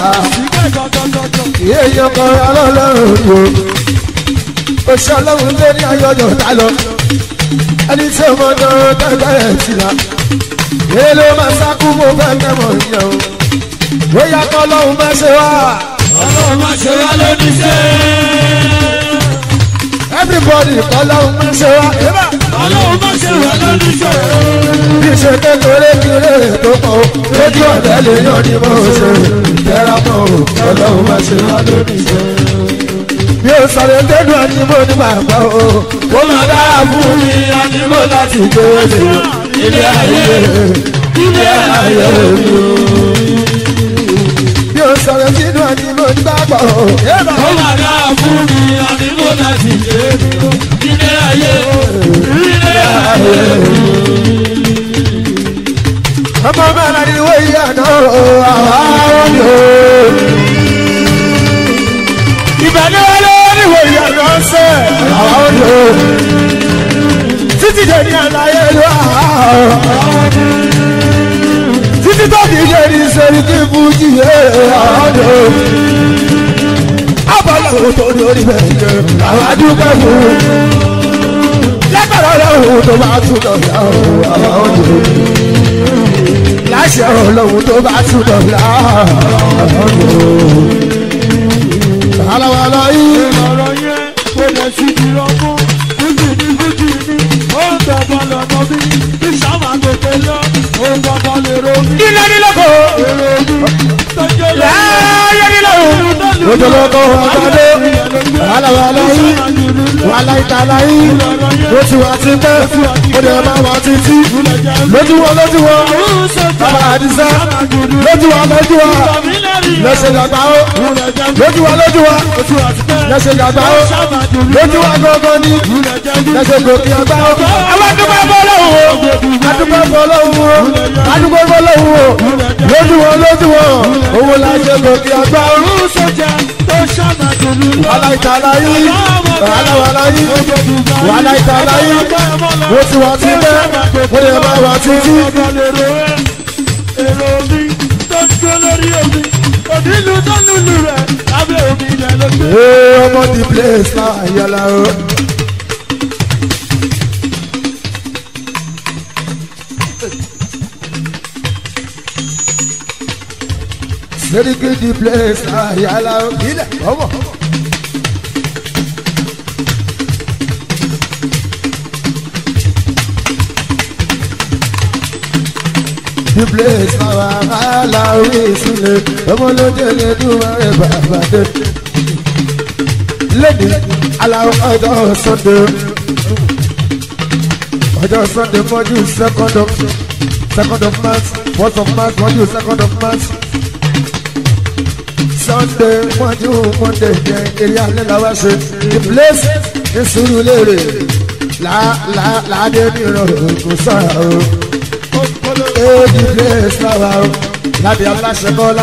èèyàn kan ọlọ́run yòó oṣù ọlọ́run lé ní ayọ̀yọ̀ tá lọ ẹni tí ọmọ náà tẹ́gbẹ́rẹ́ sí la èyí ló máa sákú mo fẹ́ kẹ́mọ̀ yẹn o bóyá kọ́ ọlọ́run máa ṣe wá ọlọ́run má ṣe wá lóní ṣe. everybody kọ́ ọlọ́run máa ṣe wá ọlọ́run má ṣe wá lóní ṣe. bí ṣe kékeré kéré tó pọ̀ o lójú ọ̀dẹ́ lè yàn ní mo ṣe tẹ́ra mọ́ o ọlọ́run máa ṣe wá lónìí ṣe. bí o sọ̀rọ̀ dénú ẹni mo ní bàbá o ó máa dára fún mi ànímọ́ láti gbé lè ilé ayé ilé ayé mi o. bí o sọ̀rọ̀ dénú ẹni mo ní bàbá o ó máa dá fún mi àdìgbò láti ṣe é ilé ayé ilé ayé. ọmọ mẹ́rin ni wọ́n yí àná o àwọn mi o. ìbẹ̀ni wọlé níwò ìyànà ọ̀sẹ̀ àwọn mi o. títí dé ní àlàyé ìlú àwọn. títí tó fi dé ní sẹ́rí kí fújì yé àwọn mi o. abọ́lá wo tó ní orí bẹ́ẹ̀ jẹ́ àwọn adúgbò fún un. lẹ́gbẹ̀rún ọlọ́run tó bá tún lọ yà ó àwọn mi o láṣẹ ọlọ́run tó bá tún dọ̀la. Àlàwàlà yìí. ọ̀rọ̀ yẹn kò lè sí ìrọ̀mú fújì ní fújì ní ó ń bẹ̀bọ̀ lọ́nà bí kí sábà gòkè lọ ó ń bọ̀bọ̀ lè romi. Ilé nílọ́kọ̀. èrò omi tó jẹ́ lọ́wọ́. Láyé nílọ́kọ̀. Lójúlọ́kọ̀ ọ̀gbọ́dé. Àlàwàlà yìí. Wàhálà ìtàlá yìí. Ó ti wá ti pẹ́. Ó dẹ̀ máa wá títí. Lójú wọn lójú wọn. Bàbá Àdìsá. Lójú wa lójú wa. Lẹ́sẹ̀ dàgbà ó. Lójú wa lójú wa. Lẹ́sẹ̀ dàgbà ó. Lójú wa gangan ni. Lẹ́sẹ̀ gòkè àgbà ó. Àwọn adúgbò bọ́ lọ́wọ́ o. Adúgbò bọ́ lọ́wọ́ o. Adúgbò bọ́ lọ́wọ́ o. Lójú wọn lójú wọn. Owó la ṣe gòkè àgbà ó. Wàhálà ìtàlá yìí. Wàhálà wàhálà yìí. Wàhálà ìtàlá yìí. Mo ti wá sí bẹ́ẹ̀. Mo lè máa wá títí. Èrò omi tó ń jó lórí omi, òdìlú tó lùlù rẹ̀ lábẹ́ omi ilẹ̀ ló gbé. Ee ọmọ di place náà yàrá o. Seriki di place náà yàrá o. Ilẹ̀ ọmọ. Di place náà wà hàlà orí ìsúlẹ̀. Ọmọ lóde lè dùn mọ́rẹ̀ bàbá dé lẹ́ni aláwọ̀ ọjọ́ sunday ọjọ́ sunday mọ́jú second of second of march fourth of march mọ́jú second of march sunday mọ́jú monday jẹ́ eré alẹ́ làwọn ṣe the place ní Sùúrùlérè láàdé ní ìrọ̀rùn kò sọ̀rọ̀ o ee the place làwọn o lábẹ́ aláṣẹ bọ́lá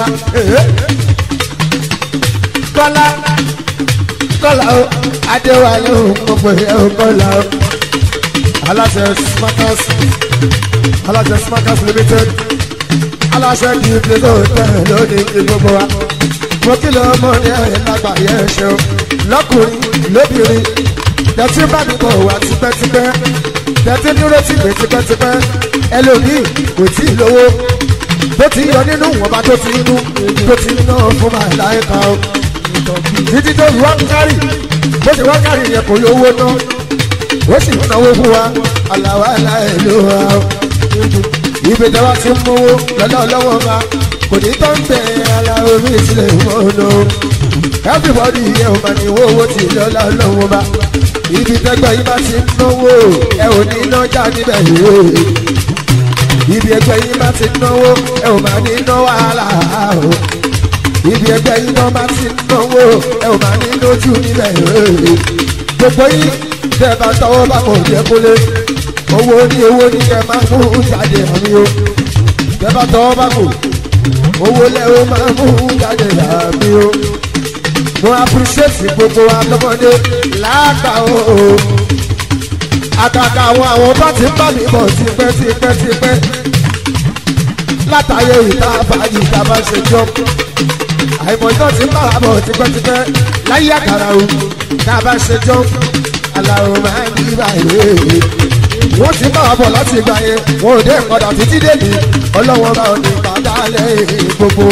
kọ́lá kọ́lá o adéwálé o mo pè é o kọ́lá o aláṣẹ smarters aláṣẹ smarters limited aláṣẹ di ìpínlẹ̀ òtẹ́ lónìí ní gbogbo wa mo kìlọ̀ ọmọ ní ẹ̀yìn lágbàáyé ẹ̀ṣẹ̀ o lọ́kùnrin lóbìnrin tẹ̀tí bá mi bọ̀ wá tipẹ́tipẹ́ tẹ̀tí dúró tì mí tipẹ́tipẹ́ ẹlòmíì kò tí ì lówó tó ti yọ nínú ìwọ̀nba tó ti inú tó ti ná fún màláìka o títí tó fi wá ń kárì bó ṣe wá kárì yẹn kò lówó ná ó sì ń náwó fún wa aláwa aláì ló wa o ibi tí wọ́n ti ń mówó lọ́dọ̀ lọ́wọ́ wa kò ní tó ń bẹ aláwo mi sílẹ̀ mọ́nà everybody yẹ o máa ní owó owó tí lọ́la lọ́wọ́ wa ibi tẹ́gbẹ́ yìí bá ti ń náwó ẹ ò ní nájà níbẹ̀ yìí ibi ẹgbẹ́ yìí bá ti náwó ẹ ò máa ní ná wàhálà o ibi ẹgbẹ́ yìí náà bá ti náwó ẹ ò máa ní lójú níbẹ̀ gbogbo yìí tẹ́ bá tọwọ́ bá kò jẹ́ kólé owó ní owó ní kẹ máa mú jáde àmì o bẹ́ẹ̀ bá tọ́ bá kù owó lẹ́wọ́ máa mú jáde àmì o mo appreciate gbogbo alọ́mọdé lágbà o àkàkà àwọn àwọn bá ti ń bá mi bọ̀ tipẹ́ tipẹ́ tipẹ́ látàyè ìta fàájì ìta bá ṣe jọ àìmọ̀ náà ti ń bá wa bọ̀ tipẹ́tipẹ́ láyé àkàrà o tá a bá ṣe jọ aláwo máa ń yí báyìí wọ́n ti bá wa bọ̀ láti ìgbà yẹn wọn ò dé ìkọ̀dà títí dèmi ọlọ́wọ́n bá ò ní bàbá lẹ́yìn gbogbo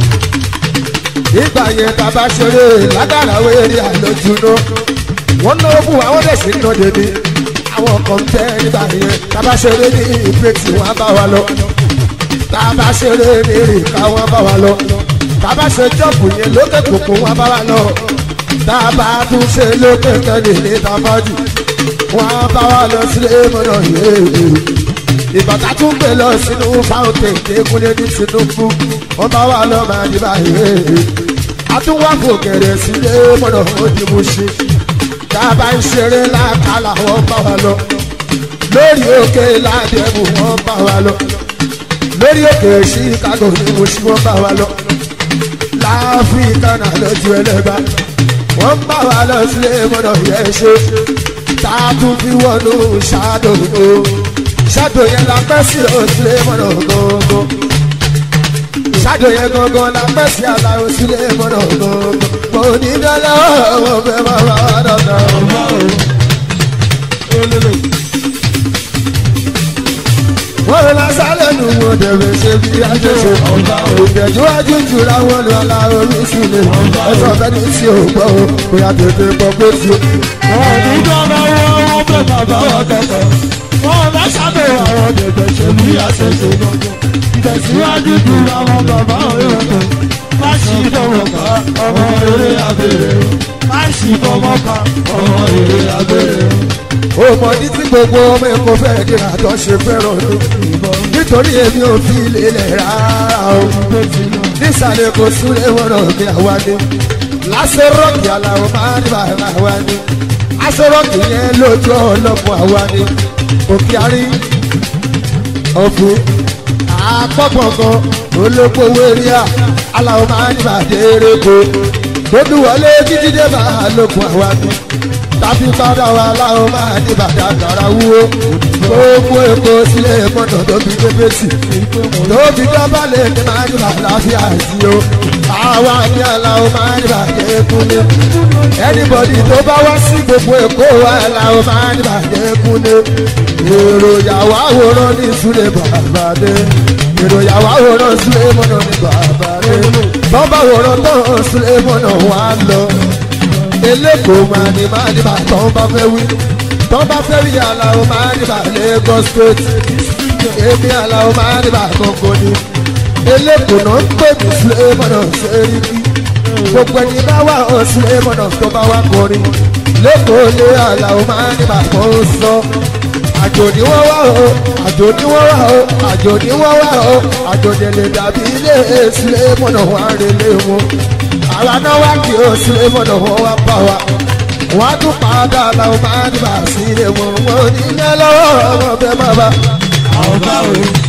ìgbà yẹn tá a bá ṣeré lágbára wẹ́rẹ́ àlọ́júná wọ́n náwó fún wa wọ́n dẹ̀ sí nínú dèmi àwọn kan tẹ́ nígbà yẹn tá a bá ṣeré ní ìpè tí wọ́n bá wa lọ tá a bá ṣeré ní ìka wọ́n bá wa lọ tá a bá ṣe jọ́ọ̀bù yẹn lókè kòkó wọ́n bá wa lọ tá a bá tún ṣe lókè kẹ́lẹ́ ní tafájì wọ́n bá wa lọ sílé mọ́nà yéé ìbàtà tún gbé lọ sínú fountain kékulé ní tinubu wọ́n bá wa lọ máa di báyìí àtúwàfò kẹrẹ sílé mọ́nà òdìbò ṣe tá a bá ń ṣeré lákàlà wọ́n bá wa lọ lórí òkè ládẹ́bù wọ́n bá wa lọ lórí òkè chicago ní mo ṣí wọ́n bá wa lọ láfíríkà náà lójú ẹlẹ́gbà wọ́n bá wa lọ sílé mọ́nà yẹn ṣe tá a tún fi wọnú ṣáàdò o ṣáàdò yẹn la pẹ́ sí òsílé mọ́nà gbogbo ṣáàdò yẹn gangan la pẹ́ sí aláwọ̀ sílé mọ́nà gbogbo mo ní dọ́là ọ̀wọ́ fẹ́ máa bá wa dọ̀dọ̀. wọ́n lọ sálẹ̀ nù wọ́n dẹ̀bẹ̀ ṣe bí ajẹ́ṣe ìtẹ̀síwájú jura wọn lọ la orí sílẹ̀ ẹ̀sọ́ fẹ́ni tí ò gbọ́ o kò yà tètè gbọ́ pé tí o. ọ̀ọ́dún dáná wọ́n wọ́n fẹ́ bàbá wa kẹ̀kẹ́ wọ́n bá sábẹ̀ àwọn dẹ̀dẹ̀ ṣe bí àṣẹṣe gbọ́ngàn ìtẹ̀síwájú ju àwọn bàbá òun rẹ̀ má sì fọwọ́ ká ọmọ eré abẹ́rẹ́ má sì fọwọ́ ká ọmọ eré abẹ́rẹ́. ó mọ ní tí gbogbo ọmọ ẹ̀kọ́ fẹ́ kí àtọ́ ṣe fẹ́ràn ọdún nítorí èmi ò fi lélẹ̀ rárá o nísàlẹ̀ kò súnlẹ̀ wọn náà ní àwa ni lásán rọ́ọ̀kì aláwọ̀ máa ń bá àwa ni aṣọ rọ́ọ̀kì yẹn lójú ọlọ́pọ̀ àwa ni òkè àrí ọ̀fun àpọ̀gbọ̀ngàn olókòwò eréà aláwọ̀ máa ń bá dérèkó tóbi wọlé títí dé máa lókun àwa ni tàbí padà wà láwọn máa ní bàtà kàrà wúwo gbogbo èkó sílé mọ́tò tó fi pépé sí tóbi dọ́bálẹ̀ ní máa ní bàláfíà sí o àwa ní aláwọ̀ máa ní bàjẹ́ kúnlé ẹnibọ̀dì tó bá wá sí gbogbo èkó wa aláwọ̀ máa ní bàjẹ́ kúnlé èròjà wà wòrán ní súlẹ̀ bàbá dé èròjà wà wòrán súlẹ̀ mọ́tò ní bàbá dé tọ́ba wòrán tó súlẹ̀ mọ́tò wà lọ eléko máa ní máa ní bá tọ́ bá fẹ́ wí tọ́ bá fẹ́ wí aláwo máa ní bá Lagos state èmi aláwo máa ní bá gbogbo ni eléko náà ń pè mí sílẹ̀mọ́nà sẹ́ríkì gbogbo ẹni bá wà ó sílẹ̀mọ́nà tó bá wà kọrin lẹ́kọ̀ọ́ lé aláwo máa ní bá kọ́ sọ àjò ni wọ́n wá o àjò ni wọ́n wá o àjò ni wọ́n wá o àjò ni lè dàbí ilé sílẹ̀mọ́nà wà rélé wọn àwa náà wá kí o sílé mọ́nà wọn wá bá wa wọ́n á tún padà làwọn máa ní bá a sí ilé wọn wọn ò ní ilé lọ́wọ́ ọmọ bẹ́ẹ̀ má bá. àwọn báwo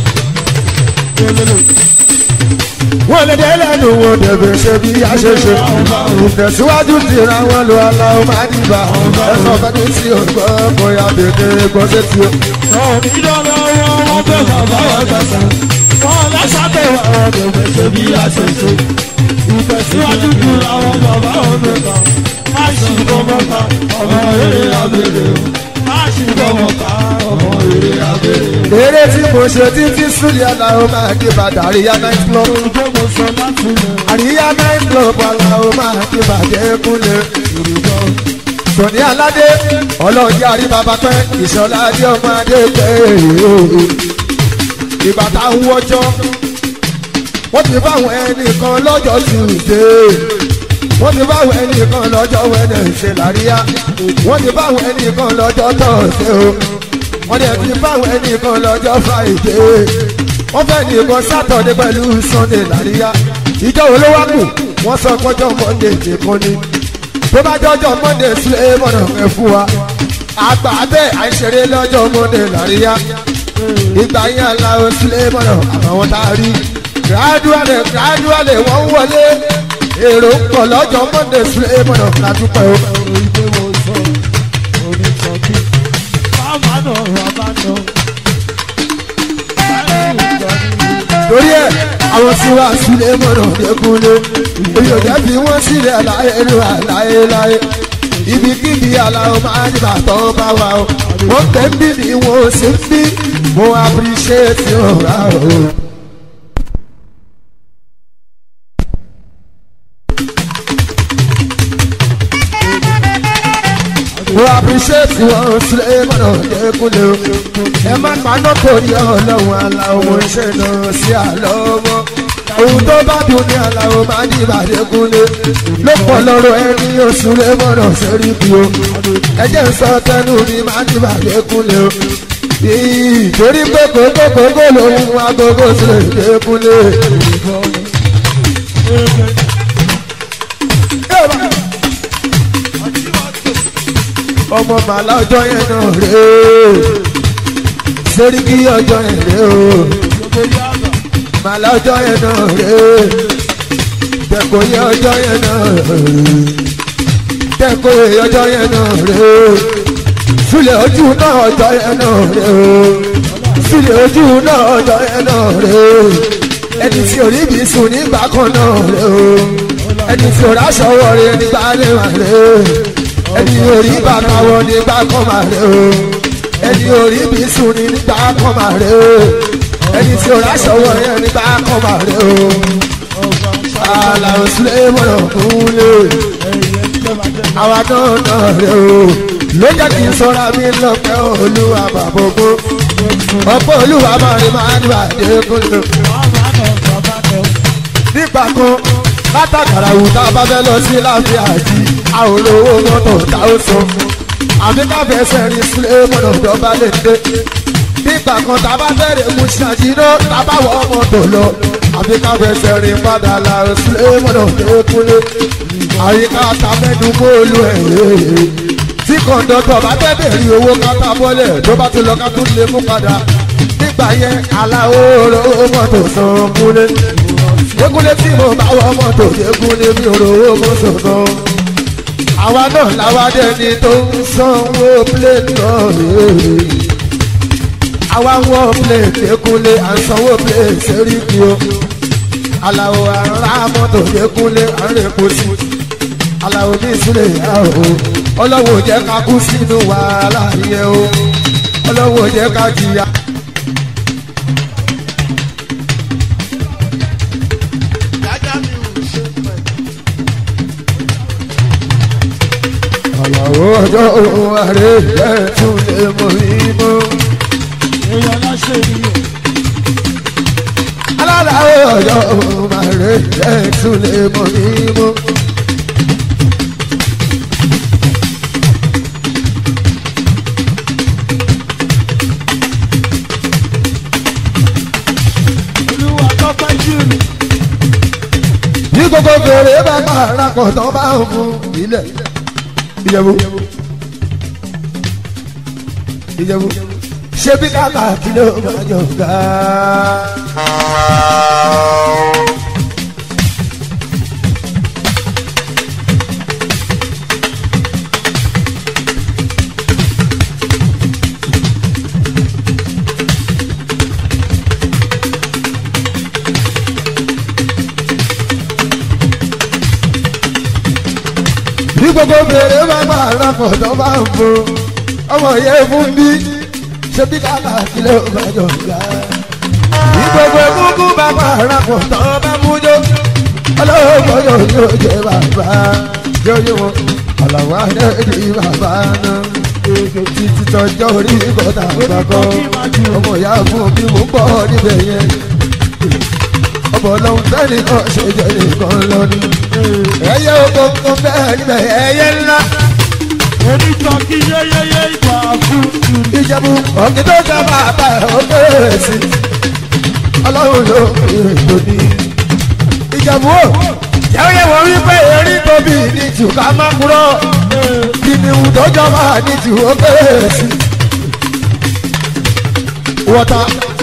wọ́n lè dé lẹ́nu wọn dẹ̀bẹ̀ ṣe bí a ṣe ṣe ìtẹ̀síwájú ti ra wọn lọ aláwọ̀ máa ní bá ẹ̀sọ́ fẹ́ni tí o gbọ́ bóyá bèbè gbọ́ sétí o. ọ̀ọ́dún dáná wọ́n wọ́n fẹ́ bàbá wa kẹ̀kẹ́ wọ́n bá sábẹ̀ àwọn dẹ̀dẹ̀ ṣe bí àṣẹṣe ìtẹ̀síwájú ju àwọn bàbá òun rẹ̀ má sì fọwọ́ ká ọmọ eré abẹ́rẹ́ má sì fọwọ́ ká ọmọ eré abẹ́rẹ́. eré tí mo ṣe títí súlẹ̀ aláwọ̀ máa ní bàtà àríyá night club Ojú mo sọ láti lẹ̀ àríyá night club aláwọ̀ máa ní bàjẹ́ kúnlẹ̀. Yorùbá. Sọ̀ní Aládé ọlọ́ọ̀dẹ́ àrí bàbá pẹ́ ìṣọ̀lá adé ọmọ adé pẹ́ ìgbà tá a ń wọ́jọ́ wọ́n ti báwọn ẹnìkan lọ́jọ́ Tuesday wọ́n ti báwọn ẹnìkan lọ́jọ́ Wednesday láríyá wọ́n ti báwọn ẹnìkan lọ́jọ́ Thursday o wọ́n dẹ̀ ti báwọn ẹnìkan lọ́jọ́ Friday wọ́n fẹ́ nìkan Saturday pẹ̀lú Sunday láríyá ìjọ wo ló wá kù wọ́n sọ pọ́jọ́ Monday nìkan ni tó bá jọjọ mọ́ndé sílẹ̀ mọ́nà ẹ̀ fún wa àgbà bẹ́ẹ̀ àìṣeré lọ́jọ́ mọ́ndé làríyá ìgbà yẹn aláwọ̀ sílẹ̀ mọ́nà àbàwọ̀n tá a rí gradually gradually wọ́n ń wọlé èrò ń pọ̀ lọ́jọ́ mọ́ndé sílẹ̀ mọ́nà látúpẹ́ o. ìgbé wo sọ orí sọ bí bàbá náà bàbá náà. torí ẹ àwọn tí wàá sílẹ̀ mọ́nà lẹ́kúnlé èyí ò jẹ́ fi wọ́n sílẹ̀ láyélujára láyéláyé ibikíbi aláwọ̀ máa ń bà tọ́ bá wa o wọ́n tẹ̀ ń bí ni wọ́n ò sí ń bí mo appreciate your o. mo appreciate wọn sílẹ̀ mọ́nà lẹ́kúnlé o ẹ má paná torí ọlọ́run aláwọ̀ mo ń ṣe lọ sí àlọ́ wọn ohun tó bá dùn ní aláwọ̀ máa ní ìbàdékúnlé ló pọ̀ lọ́rọ̀ ẹni oṣù lé mọ́nà sórí bí o ẹjẹ́ ń sọ tẹnu mi máa ní ìbàdékúnlé o torí pé kókókókó lòun agogo sílẹ̀ dékúnlé. ọmọ màlá ọjọ́ yẹn náà rèé sórí kí ọjọ́ yẹn rèé o màlá ọjọ́ yẹn náà rèé tẹ̀kọ̀ yẹ ọjọ́ yẹn náà rèé tẹ̀kọ̀ yẹ ọjọ́ yẹn náà rèé sílẹ̀ ojú náà ọjọ́ yẹn náà rèé sílẹ̀ ojú náà ọjọ́ yẹn náà rèé ẹni tí orí bí sùn nígbà kan náà rèé ẹni tí orí aṣọ wọ̀ rèé nígbà lè wà rèé ẹni orí bàtà wọ̀ nígbà kan mà rèé ẹni orí bí sùn ní nígbà kan mà rèé ẹni tí orí aṣọ wọ̀ yẹn nígbà kan mà rèé àlàó sílẹ̀ mọ̀nà kúnlẹ̀ àwa náà náà rèé ló jẹ́ kí n sọ́ra mi lọ́pẹ́ olúwa bàbógó ọ̀pọ̀ olúwa máa ní máa ní bàdé kúnlẹ̀ nígbà kan látàkàrà wù tá a bá fẹ́ lọ sí láàfin àjí àwọn olówó mọ́tò tá ó sọ àbí ká fẹsẹ̀ rìn sílé mọ́tò dọ́gba lè dé nígbà kan tá a bá fẹ́rẹ̀ mú ṣàjìnà tá a bá wọ mọ́tò lọ àbí ká fẹsẹ̀ rìn padà là sílé mọ́tò dékúnlé àyíká ta mẹ́nu bóòlù ẹ̀ tí kọ̀ǹdọ̀tọ̀ bá fẹ́ bẹ̀rẹ̀ owó kátà bọ́lẹ̀ tó bá ti lọ ká tún lè mú padà nígbà yẹn aláwòrán mọ́tò sàn kúlé dégúnlé tí mo bá wọ mọ́tò dégúnlé mi ò rówó mọ́tò náà. àwa náà làwa dẹni tó ń sanwó plate náà rèé. àwa ń wọ plate dégúnlé à ń sanwó plate sẹ́ríkì o. aláwo ará mọ́tò dégúnlé à ń rèpo sí. aláwo ní ìsúlẹ̀ yá o. ọlọ́wọ́ jẹ́ ká kú sínú wàhálà yẹn o. ọlọ́wọ́ jẹ́ ká jìyà. àyàwó ọjọ́ òun àrẹ ẹ̀ tún lè mọ ìmọ̀. èèyàn láṣẹ ènìyàn alálàó ọjọ́ òun àrẹ ẹ̀ tún lè mọ ìmọ̀. olúwa tọ́pẹ́ jù bí gbogbo fèrè bá pààrà pọ̀ tó bá ń fún ilẹ̀ ìjẹ̀bú ìjẹ̀bú ṣé bí kàkà kí ló máa jọ ga. bí gbogbo fèrè bá pààrà pọ̀ tó bá ń fún ọmọ yẹn fún bí ṣé bí kàkà kí ló máa jọ ga. bí gbogbo egungun bá pààrà pọ̀ tó bá mú jó ọlọ́wọ́ yóò yóò jẹ bàbá yóò yóò wọn ọ̀làwọ̀ adé di bàbá náà títí tọjọ́ orí bọ́tà àgbàkọ́ ọmọ ìyá fún bí mo ń bọ̀ níbẹ̀ yẹn ọmọ ọlọ́run tẹ́lẹ̀ náà ṣe jẹ́ nìkan lọ́ní ẹyẹ oko tó bẹ́ẹ̀ níbẹ̀ ẹyẹ ńlá onítọ̀ kí yẹ́yẹ́yẹ́ ìgbà fún jù ìjẹ̀bú ọ̀gbìn tó jẹ́ bàbá ẹ̀ ó bẹ̀rẹ̀ sí ọlọ́run ló fi lóní ìjẹ̀bú ó jẹ́wọ́yẹ wọ́n wí pé erí tóbi ní jù ká má kúrò kìnìún tó jọba ní jù ó kéré sí. wọ́tá.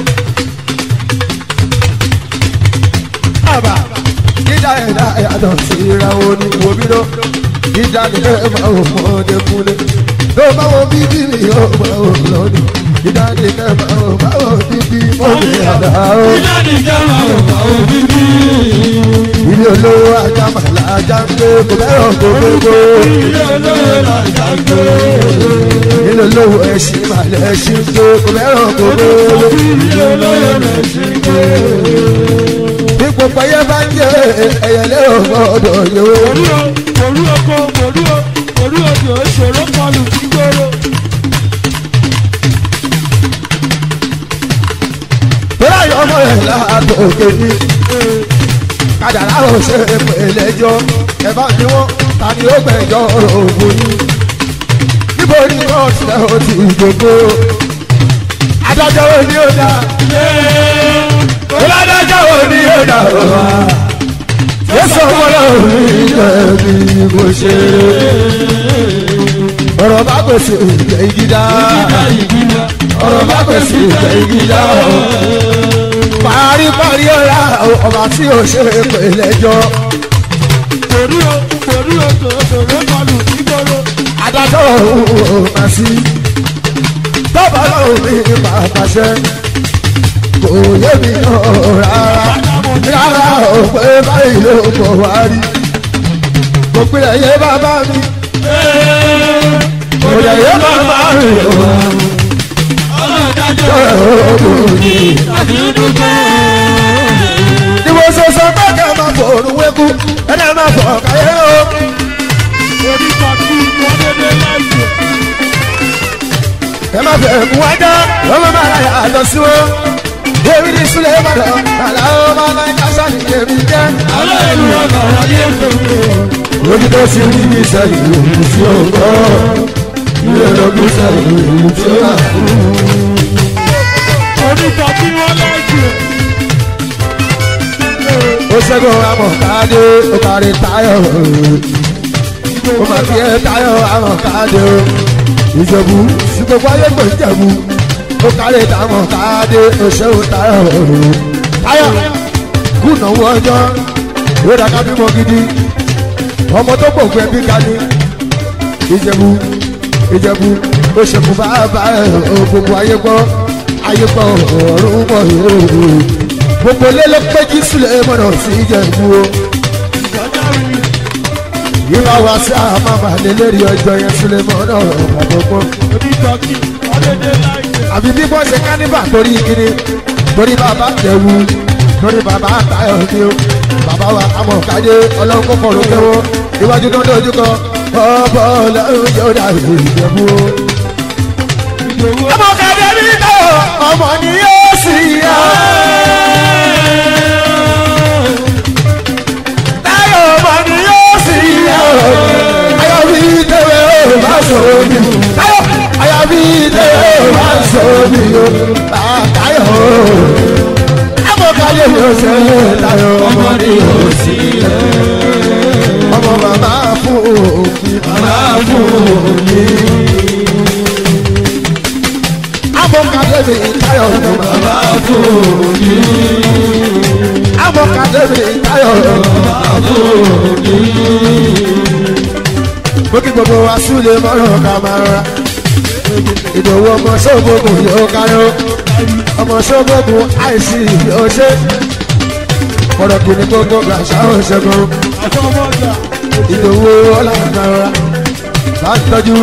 àbá dídá ẹ̀dá yàtọ̀ sí ìràwọ̀ ní wòmíró dídá ní ẹ̀ máa wò mọ́ọ́dé kúlé ló máa wọ bíbí mi ó máa wò lónìí dídá ní ẹ̀ máa wò máa wò bíbí mọ́ọ́dé àdá ó. Ìjáde jẹ́wọ́ ọ̀gá òbí bí. ilé olówó ajá màlá ajá ń gbé kò bẹ́rọ̀ kò gbogbo. Ilé olóyè làjà ń gbé. ilé olówó ẹṣin màlá ẹṣin ń gbé kò bẹ́rọ̀ kò gbogbo. Ilé olóyè rẹ̀ ṣì ń gbé. bí gbogbo ẹyẹ bá ń jẹ ẹyẹlé ò gbọdọ̀ yòó. Òru o, òru oko, òru o, òru odò ìṣòro kọlù gbígbóró. tóra yọ ọmọ ẹ̀ láàtọ̀ òkè ní. kàdàrà ò ṣe pèlè jọ ẹ bá ní wọn ta ni ó gbẹjọ òògùn yìí. níbo ni wọn tilẹ̀ ó ti gbogbo. adájọ́ wo ni ó dá. Oládàjọ́ wo ni ó dá o wa? Yẹ́sọ̀ ọmọlá òní jẹ̀bi bó ṣe. Ọ̀rọ̀ bá pèsè ìjẹ́ ìgídá. Ọ̀rọ̀ bá pèsè ìjẹ́ ìgídá. Paríparí ọ̀la ọba tí ò ṣe pè lẹ́jọ́. Òru o, òru odò ìṣòro kọlù gbígbóró. Adájọ́ òun ò máa sí. Tọ́ba lọ́rùn mi máa pàṣẹ. Kò yé mi náà rárá. Rárá ò pé báyìí ló pọ̀ wá rí. Kò pilẹ̀ yé bàbá mi. Kò lè yé bàbá mi wá. Ọlọ́dájọ́ Ọ̀rọ̀ ni. àti dúpẹ́. Ni mo ṣe sọ pé kẹ́ máa fòrùn wékú. Ẹni máa fọ̀ káyé o. Orí kọ̀ọ̀tù wọn dédé láìpẹ́. Ẹ máa fẹ̀ mú wájà. Ọmọ máa ra yàtọ̀ sí wọn. Èmi ní Súlẹ̀ Ìbàdàn. Àlàó máa máa ń káṣá ní èmi jẹ́. Alẹ́ ìlú ọ̀gá ayé fèmí. Ojú tó ti rí ní sẹ́yìn òun tí ó gbọ́. Ilé lọ́gbọ́n sẹ́yìn òun tí ó wà. Orí kọ̀ọ̀tù wọn láìpẹ́. Ó ṣẹ́gun amọ̀kadé, ó kárí táyọ̀. Ó máa fi ẹ́ táyọ̀ amọ̀kadé o. Ìjẹ̀bú sí gbogbo ayé pè ń jẹ̀bú. Ó kárí tamọ̀kadé, ó ṣẹ́gun táyọ̀. Táyọ̀ kùnà owó ọjọ́. Ìwé dàgbà bímọ gidi. Ọmọ tó gbòògùn ẹbí ga ni. Ìjẹ̀bú Ìjẹ̀bú ó ṣekú bàbá ẹ̀ o gbogbo ayé gbọ́. Ayé gbọ́ ọ̀run mọ̀ yóò gbogbo ilé ló péjú sílẹ̀ mọ̀nà sí ìjẹ̀bú o. Ìwà wa sí àmàmà lélẹ́rì ọjọ́ yẹn sílẹ̀ mọ̀nà àgbọ̀gbọ́. Orí kọ̀ọ̀tù wọn dédé láìpẹ́. Àbí bí wọ́n ṣe kánífà torí kíni torí bàbá tẹ̀wù torí bàbá àtayọ̀ ni o. Bàbá wa àmọ̀ kájé ọlọ́run kò kọ̀rọ̀ kẹ́wọ́ iwájú tó ń dojú kọ ọ̀bọ̀ ọlọ́run yóò dà ìjẹ̀bú o. Ìdòwú Ọmọ kàdé ní táwọn ọmọ ni yóò sì yá. Táyọ̀ ọmọ ni yóò sì yá. Ayọ̀ bí tẹ̀wé ó bá sọ̀rọ̀ mi. Táyọ̀ ayọ̀ bí tẹ̀wé ó bá sọ̀rọ̀ mi o. Táyọ̀ o. Ọmọ kàdé ní oṣù Táyọ̀ ọmọ ni yóò sì yá. Ọmọ bàbá fún òfin bàbá fún òfin abọ́kadẹ́mi táyọ̀ ló bàbá fòní. abọ́kadẹ́mi táyọ̀ ló bàbá fòní. Bókì gbogbo wa súlẹ̀ mọ́rọ̀ ká máa ra. Ìdòwú ọmọ sọ́gbọ̀gùn yóò káró. Ọmọ sọ́gbọ̀gùn àìsí yóò ṣe. Ọ̀rọ̀ kìíní gbogbo gbàṣà ò ṣẹ́gun. àtọwọ́gbà. Ìdòwú ọ̀làǹdà ra. Bá ń tọ́jú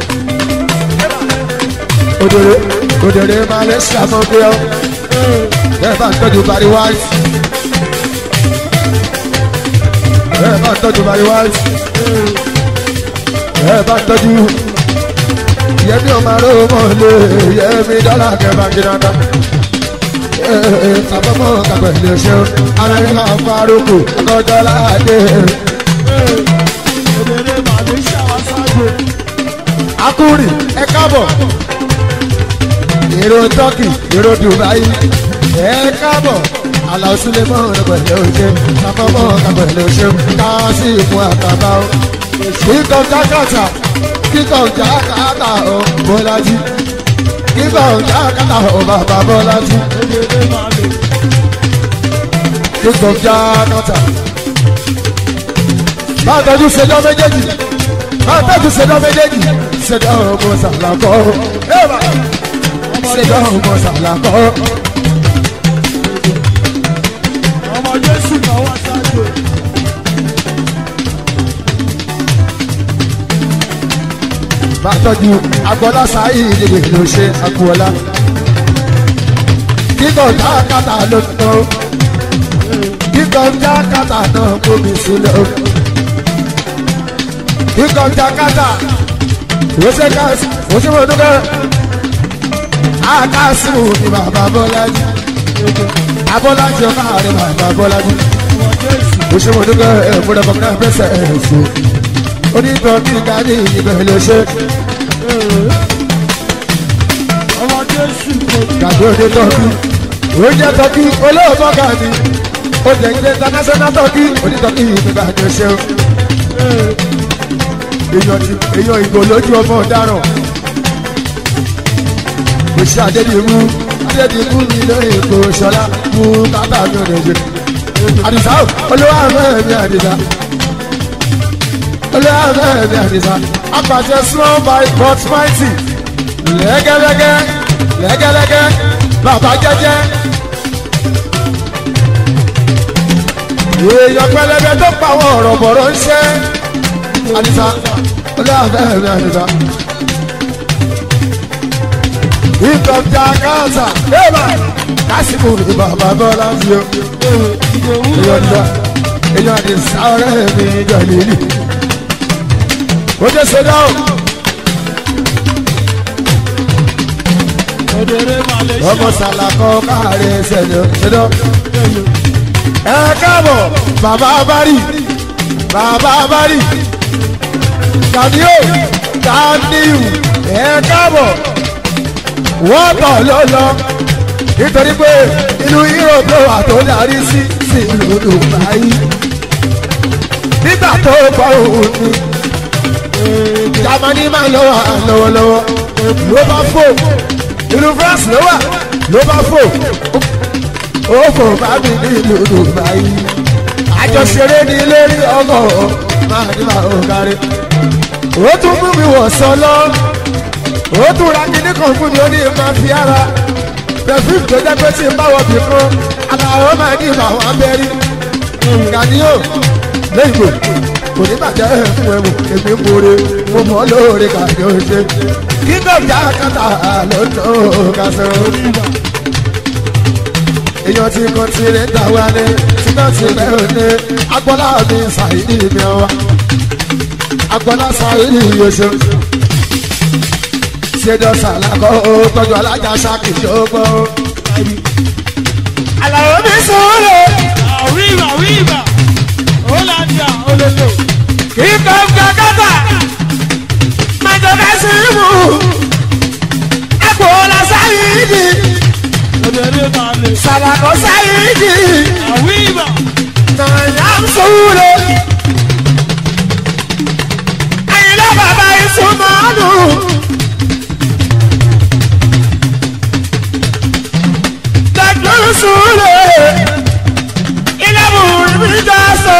òdòdó òdòdó máa lè ṣàmọ́gbé ọ́ bẹ́ẹ̀ bá ń tọ́jú bari white bẹ́ẹ̀ bá ń tọ́jú bari white bẹ́ẹ̀ bá ń tọ́jú yẹmi ọmọ aró mọ̀ lé yẹmi dọ́là kẹfà jìnnàdá àbọ̀mọ̀ kàgbẹ̀ lè ṣe ara yẹn máa faroko lọ́jọ́ láàdé Òdèrè Màlẹ́ṣíà wá sáájú. akúrì ẹ káàbọ̀ èrò turkey èrò dubai ẹ káàbọ̀ àlà òsúlẹ̀ mọ́ ọ̀rọ̀ pẹ̀lú òṣè àkọ́kọ́ ọ̀gá pẹ̀lú òṣè káàsì ìfún àtàbà o. kíkọ́ jákàtà kíkọ́ jákàtà o bọ́lájí kíkọ́ jákàtà o bàbá bọ́lájí Òdèrè máa lè. kíkọ́ jákàtà. máa tọ́jú ṣẹjọ́ méjèèjì máa tọ́jú ṣẹjọ́ méjèèjì ṣẹjọ́ ọmọ sàlàkọ́ ṣẹjọ́ ọmọ sàlàkọ́. Ọmọ Jésù náà wá sáájú. máa tọ́jú agbọ́lá sáyé ìdílé ló ṣe agboola. kíkọ́ jákàtà ló ń tọ́ kíkọ́ jákàtà náà kóbi sílẹ̀ o. kíkọ́ jákàtà ó ṣe káàsì ó ṣe mọ̀ dúkẹ́. àkàsìmù ni bàbá bọ́lájí abọ́lájí ọmọ àrẹ bàbá bọ́lájí Ọmọ Jésù. ó ṣe mọ̀ dúkẹ́ ẹ̀ múlẹ̀ kọ́kọ́ pẹ́sẹ̀ ẹ̀ ṣe. onítọ̀ kí n kárí ìbẹ̀ ló ṣe. Ọmọ Jésù kò ní. gàdí òde tọ́kí ó jẹ́ tọ́kí olóòótọ́ gàdí ó jẹ́ ilé international tọ́kí onítọ́kí ìgbà tó ṣe o. èèyàn ti èèyàn ìgò lójú ọmọ ọ̀daràn kò ṣe àdédìmú àdédìmú ní ilé èkó ṣọlá mú kátà mi ò lè ṣe. àdìsá o olówó àmọ́ mi àdìsá olówó àmọ́ mi àdìsá apàṣẹ small by but mighty lẹ́gẹ́lẹ́gẹ́ lẹ́gẹ́lẹ́gẹ́ bàbá jẹ́jẹ́. èèyàn pẹlẹbẹ tó pa àwọn ọ̀rọ̀ bọ̀rọ̀ ń ṣe. àdìsá olóòfẹ́ mi àdìsá. ìtàn jà káàsà bẹ́ẹ̀ma kásìkò ní bàbá bọ́lá sí o. èèyàn dá èèyàn àdìsá ọ̀rẹ́ mi jọ lílì. ó jẹ́ sọ́dọ̀ o. Òdèrè máa lè ṣe. ọmọ sàlàkọ káàrin ṣẹlẹ ṣẹlẹ. ẹ káàbọ̀ bàbá abárì bàbá abárì kàdíò kàdíù ẹ káàbọ̀ wọ́n tọ̀ ló lọ nítorí pé inú europe ló wà tó darí sí sí ìlú dubai nígbà tó gbọ́ òun ni jamani máa ń lọ wà lọ́wọ́lọ́wọ́ ló bá fò ìlú france ló wà ló bá fò ó fò bá mi ní ìlú dubai àjọṣeré ní lórí ọgọ máa ní máa ò kárí ó tún mú mi wọ̀ sọlọ ó tún ra kíní kan fún mi ó ní máa fi ara perfume tó jẹ́ pé tí n bá wọ bì kan aláwọ̀ máa ní ìmọ̀ àwọn abẹ́rí gàdíò lẹ́yìn kò ní bàjẹ́ fún ẹ̀mú èmi ń bore mo mọ̀ lóore gàdíò ṣe kíkọ́ ìjà kàtà lọ́dọ̀ kásán èèyàn tí kò tí lè dá wa ní tí kò tí lè ní agbọ́lá mi ṣàìdí mi wá agbọ́lá ṣàìdí yóò ṣèjọ ṣàlàkọ́ ó tọ́jú alájà ṣáàkì ṣógbó. àlàó mi sọ̀rọ̀ Àwíwà wíwà. Ó lájà olólo. kíkọ́ gàgàtà májọba sí mú agbọ́lá ṣàìdí Òdèrè máa lè. ṣàlàkọ́ ṣàìdí. Àwíwà. Nàyàm sùúrù. Àyìnlá bàbá ìsúnmọ́nù. Dàdúrú sùúrù. Ilé mùrùmí jọ sọ.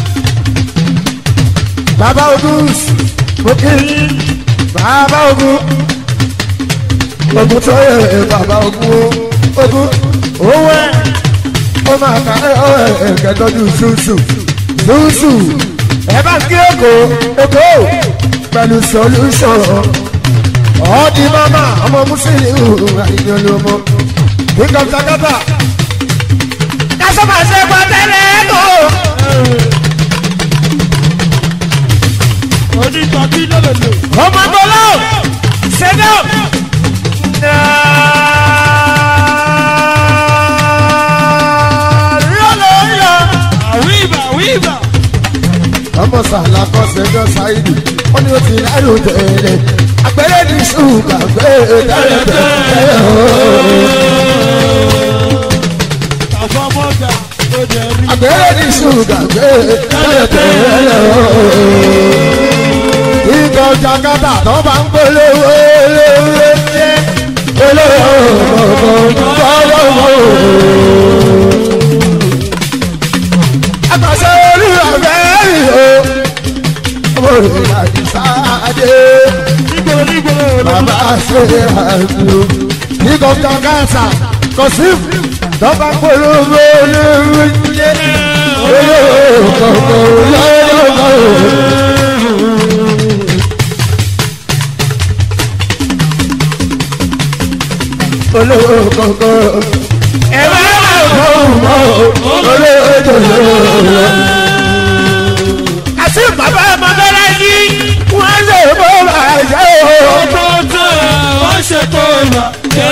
Bàbá Ogun òkè bàbá Ogun. Ogun tó yẹ bàbá Ogun Ogun owó ẹ̀ ó máa ka ẹ̀ẹ́dẹ̀ tọ́jú ṣùṣù ṣùṣù ẹ bá kí èkó èkó pẹ̀lú solution ọ̀ọ́dì mama ọmọ mùsùlùmí àyìnbó ló mọ kíkọ́ takata kásọ̀mà ṣe pa tẹ́lẹ̀ èkó. Onítọ̀kí lólòlò. ọmọ gbọ́lọ́ ṣẹ́dọ̀. Àwíwà wíwà. ọmọ sàlá kọ́ ṣẹjọ́ ṣáìdì ó ní ó ti rárò tẹ̀lé àpẹẹrẹ ní ṣùgbọ́n gbé tẹ́lẹ̀ tẹ́lẹ̀ ooo. Àfọmọ́ àgbẹ̀rẹ̀ ní ṣùgà gbé tẹ́lẹ̀tẹ́lẹ̀ o. Ìjọ Jakarta tó bá ń polówó olówó ṣe olówó olówó. Àgbàṣe olúwa fẹ́ẹ́ o. Ọmọ rẹ̀ láti sáadé. Bàbá ṣe àdúró. Ìjọ Jakarta kò sí tó bá ń polówó olówó ṣe olówó olówó. olówó kọ̀ọ̀kan. ẹ bá wà mọ́ olówó jòjò. àti bàbá ọmọdé yìí wọ́n lè bó bàjẹ́ o. Wọ́n ṣe tó ìwà jẹ́.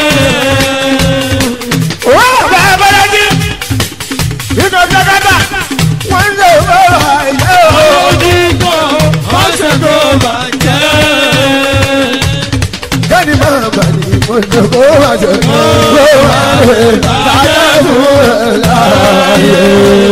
wọ́n bàbá ọmọdé yìí nínú jẹ́gẹ́dà wọ́n lè bó bàjẹ́ o. Onígbò wọ́n ṣe tó ìwà jẹ́. kẹ́ni máa bà ní ìmọ̀jọ̀ kó bàjẹ́ kó bàjẹ́ bàjẹ́ fún ẹ̀ láàyè.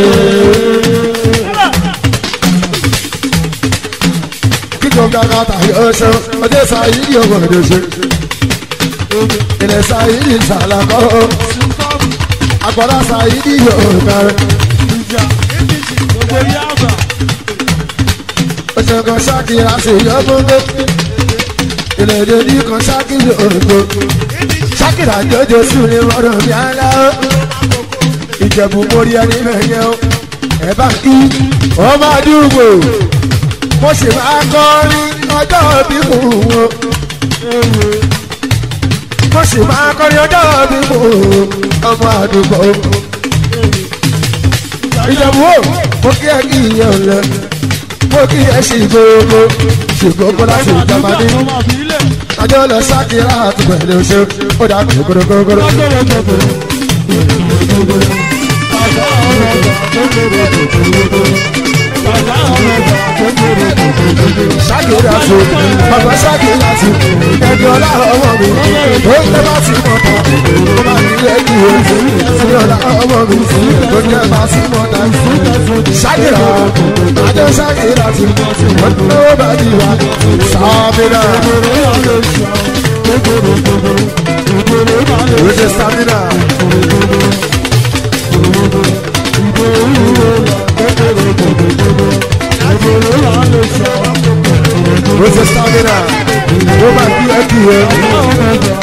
kíkọ́ gàgà tàyè ọ̀ṣọ́ ọdẹ sáyé yóò wọ̀dọ̀ ṣe. ilẹ̀ sáyé ní sàlákọ́ agbára sáyé yóò kárẹ̀. Ìjà gbogbo yàgbà. ọ̀ṣẹ̀ kan ṣáàkìrà sí yọ́gbọ́gbọ́. ilẹ̀ èdè ní kan ṣáàkìrì òrùkọ. ṣáàkìrà jọjọ sùn ní ọ̀rọ̀ mi àlá. ìjẹ̀bù mórí ẹni mẹ́yẹ o. ẹ bá kí ọmọ àdúgbò mo sì máa kọrin ọjọ́ bí kò wọ́n mo sì máa kọrin ọjọ́ bí mo ọmọ àdúgbò. ìjọba wo mo kí ẹ kí ìyẹn lẹ mo kí ẹ sì gbogbo sì gbogbo láti ìjọba ní. àjọ lọ sákìrá àti pẹ̀lú oṣù ó dà bí gbogbogbò. sákìrá tó bàbá sákìrá tó ẹni ọlá ọmọ mi ó ń tẹ́ bá ti mọ̀ tán ó bá ní lẹ́yìn o sí ọlá ọmọ mi ó ń tẹ́ bá ti mọ̀ tán sákìrá àjọ sákìrá tó wọ́n ní ó bá di wa sábìrá ó ṣe sábìrá. ó ṣe sábìrá ó bá kí ẹ kí ẹ.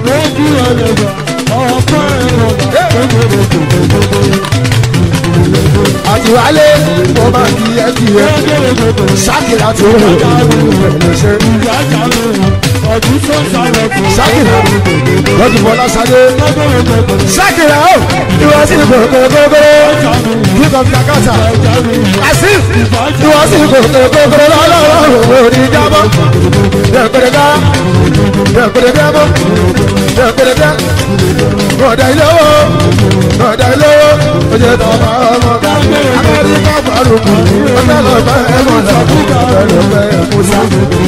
àtiwálé ó bá kí ẹ kí ẹ. sákìrá tó pẹ̀lú ṣe. sákìrá lọ́dún bọ́lá sadé. sákìrá ó ìwọ sí gbogbogbò kíkọ́ fi àkàtà. àṣìf ìwọ sí gbogbogbò lọ́lọ́rọ́ òní jábọ́. dẹ̀kọ̀dẹ̀ká dẹ̀kọ̀dẹ̀ká bọ́ dẹ̀kọ̀dẹ̀ká bọ̀dà ilé owó bọ̀dà ilé owó oye tọ́ba ọmọ ká amẹ́ríkà gbàlùkù ọ̀fẹ́ lọ bá ẹ̀mọ́ lọ ọ̀fẹ́ lọ bá ẹ̀mọ́ sá.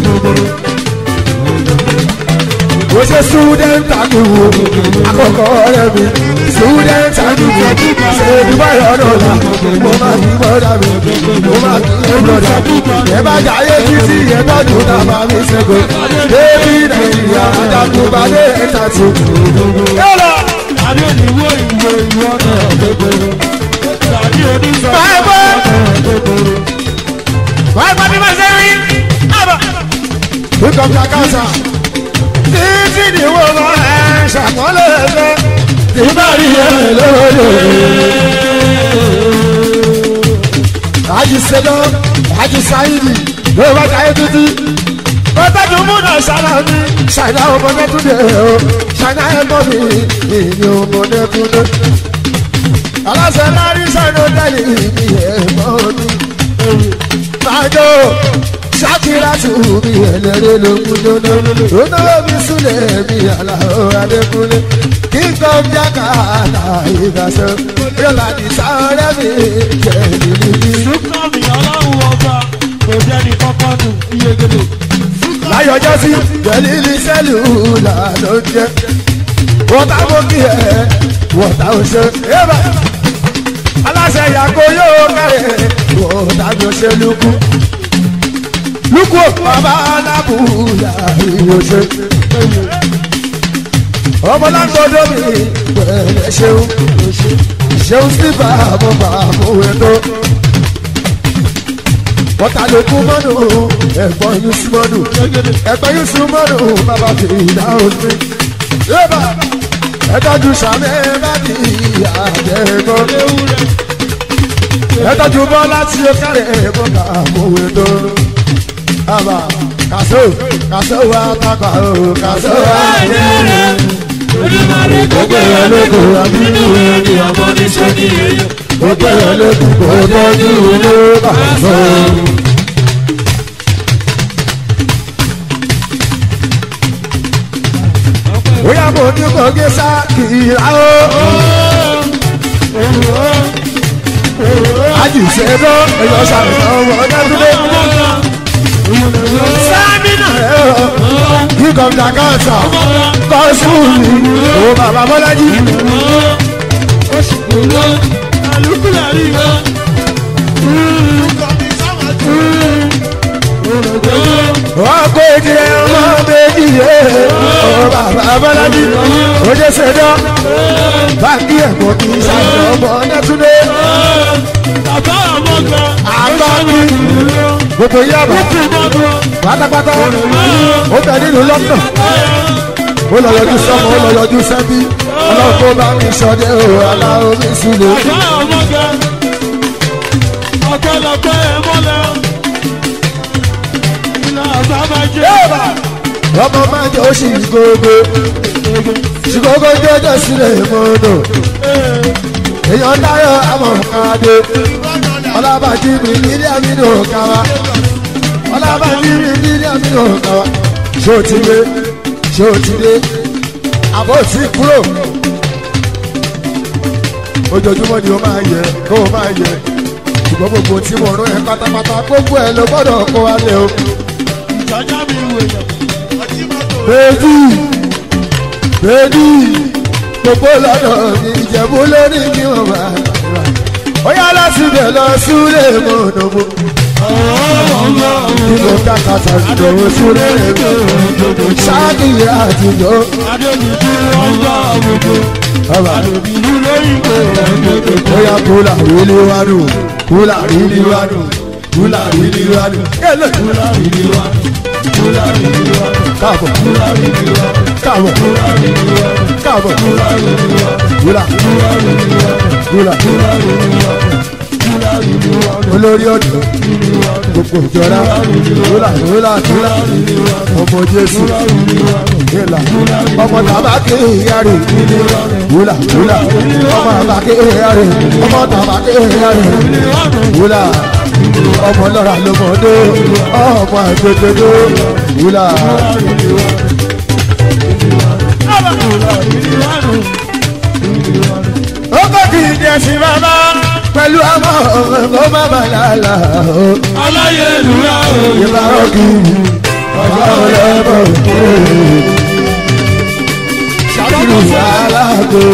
ó ṣe student àdúgbò àkọ́kọ́ rẹ̀ mi student àdúgbò ṣe dubai ọ̀dọ̀ la mo máa kí bọ́dà mi mo máa kí bọ́dà ẹ bá jayé títí ẹ tọ́jú tàbá mi ṣẹ́gun débi nàìjíríà àjàkùbálẹ̀ ẹ̀ta tó. Adé ni wo ìwé ìwọ náà kékeré. Tàbí oníṣọ́ Báyìí bọ́. kékeré. wàá gbọ́ bí wọ́n ṣe rí. Wíkọ̀ bí akásá. Títí ni wo lọ ẹ̀ ṣàkọọ́lẹ̀ ẹ̀fẹ́. Tìbá rí ẹ̀ lóde. Àjì Sẹ́dọ̀, Àjì Sáyidì, ló bá jáyé títí. Bọ́tàdù múnà ṣáná mi, ṣàìdá ọmọdé tún dé o. Ṣàìdá ẹ̀gbọ́n mi, ìní ọmọdé tún dé. Aláṣẹ lárí sẹ́nu tẹ́lẹ̀ ìní ẹ̀gbọ́n mi májò ṣàkírà tù mí ẹlẹ́rẹ́ ló kú lónà lónà mi súlẹ̀ mi àlàó adékúnlé kíkọ́ jákà àlàyé gbàṣẹ yọ̀lá ní sáré mi jẹ́ níbi. Súnkàmì ọlọ́run ọba kò jẹ́ ní kọ́kọ́ nù iyegede. láyọjọ́ sí jẹ́lílì sẹ́lù là ló ń jẹ́ wọ́tá mú kí ẹ wọ́tá ò ṣe é bá aláṣẹ yàgò yóò kárẹ̀ kó dájọ́ ṣe lukú lukú bàbá alábùúyà ìyóṣe ọmọláńgbọdọ mi pẹ̀lẹ́ ṣeun ṣeun síbà mo bá mọwé tó wọ́tà ló kú mọ́nù ẹ̀gbọ́n yín sí mọ́nù ẹ̀gbọ́n yín sí mọ́nù bàbá fi ìdáhùn sí yébà ẹ̀tọ́jú sàmì bàbí àjẹgbọ́ ẹ̀tọ́jú bọ́lá tí ó kárẹ̀ mo bá mọwé tó àbá kàṣó kàṣó wa takà ó kàṣó wa nílẹ̀ Olùmọ̀rí gbogbo ẹ̀ lóko àbínú ẹni ọmọ níṣẹ́ ní èyí. gbogbo ẹ̀ lóko kò tọ́jú ló bá sọ. bóyá mo ní kò gé sá kìlá o. àjùṣe ló ẹ̀yọ́ sàrùsọ ọmọ ọ̀dọ́dúnlé. sámínà ẹ̀ ọ́ kíkọ́ dàgàtà kọ́ sùúrù ó bàbá bọ́lájí. wọ́n kó igi ọmọ méjì yé ọ bàbá bọ́lájí. ó jẹ́ sẹ́dọ̀ báńkì ẹ̀kọ́ kì í sàrùsọ ọmọ ọ̀dọ́dúnlé. Bàbá ọmọ kan. àbámi gbogbo yàrá pátápátá ó bẹ nínú london ó lọ yọjú sọmọ ó lọ yọjú sẹbí ọlọ́run tó bá mi sọdẹ o aláwọ̀ mi sílẹ̀. Bàbá ọmọ kan. Ọ̀pọ̀lọpọ̀ ẹ̀ mọ́lẹ̀. Ìlà bàbá jẹ́. ọmọ máa jẹ oṣù ìgbòho ṣùgbọ́n jẹjẹ sílẹ̀ mọ́nà èèyàn dáyọ̀ amọ̀kadé ọlábàjì mi nílé àmì ní òkàwá ọlábàjì mi nílé àmì ní òkàwá ṣé o ti dé ṣé o ti dé àbọ̀ sí kúrò ojoojúmọ́ ni o máa yẹ kó o máa yẹ ṣùgbọ́n gbogbo tí mo rán ẹ pátápátá gbogbo ẹ ló gbọ́dọ̀ kó wa lé o. Ìjọba mi wò yẹn. bèbí bèbí gbogbo lọ́dọ̀ ní ìjẹ̀bú lórí kí wọ́n máa rà. ó yá láti bẹ̀ lọ súlẹ̀ mọ́nàmó. kí ló ká kàtà ìdòwò súlẹ̀ mọ́nàmó. ṣáàkì àtijọ́ Adébíyí ọjọ́ àwùjọ. ọba Adébíyí lóyún kò rẹ̀ ó yá kúlà rílí wánú kúlà rílí wánú kúlà rílí wánú. kẹ́lẹ́ kúlà rílí wánú kúlà rílí wánú. káàbọ̀ kúlà rílí wánú káàbọ̀ kúlà rílí wánú káàbọ̀ kúlà rílí wánú kúlà kúlà olórí ọ̀dọ́ gbogbo ìjọra kúlà kúlà kúlà ọmọ jésù ìlà ọmọ tàbákì ìyàrá kúlà kúlà ọmọ tàbákì ìyàrá ọmọ tàbákì ìyàrá kúlà ọmọ lọ́ra lọ́mọdé ọmọ àgbẹ̀gbẹ̀dẹ kúlà. ó kọ́ kì í jẹ́ sí bàbá pẹ̀lú àmọ́ ọ̀rọ̀ má bà lálà ó. Aláyélúyà o. ìbá òkì ọ̀gá ọ̀lẹ́bọ̀ ṣàkìrù aláàgó.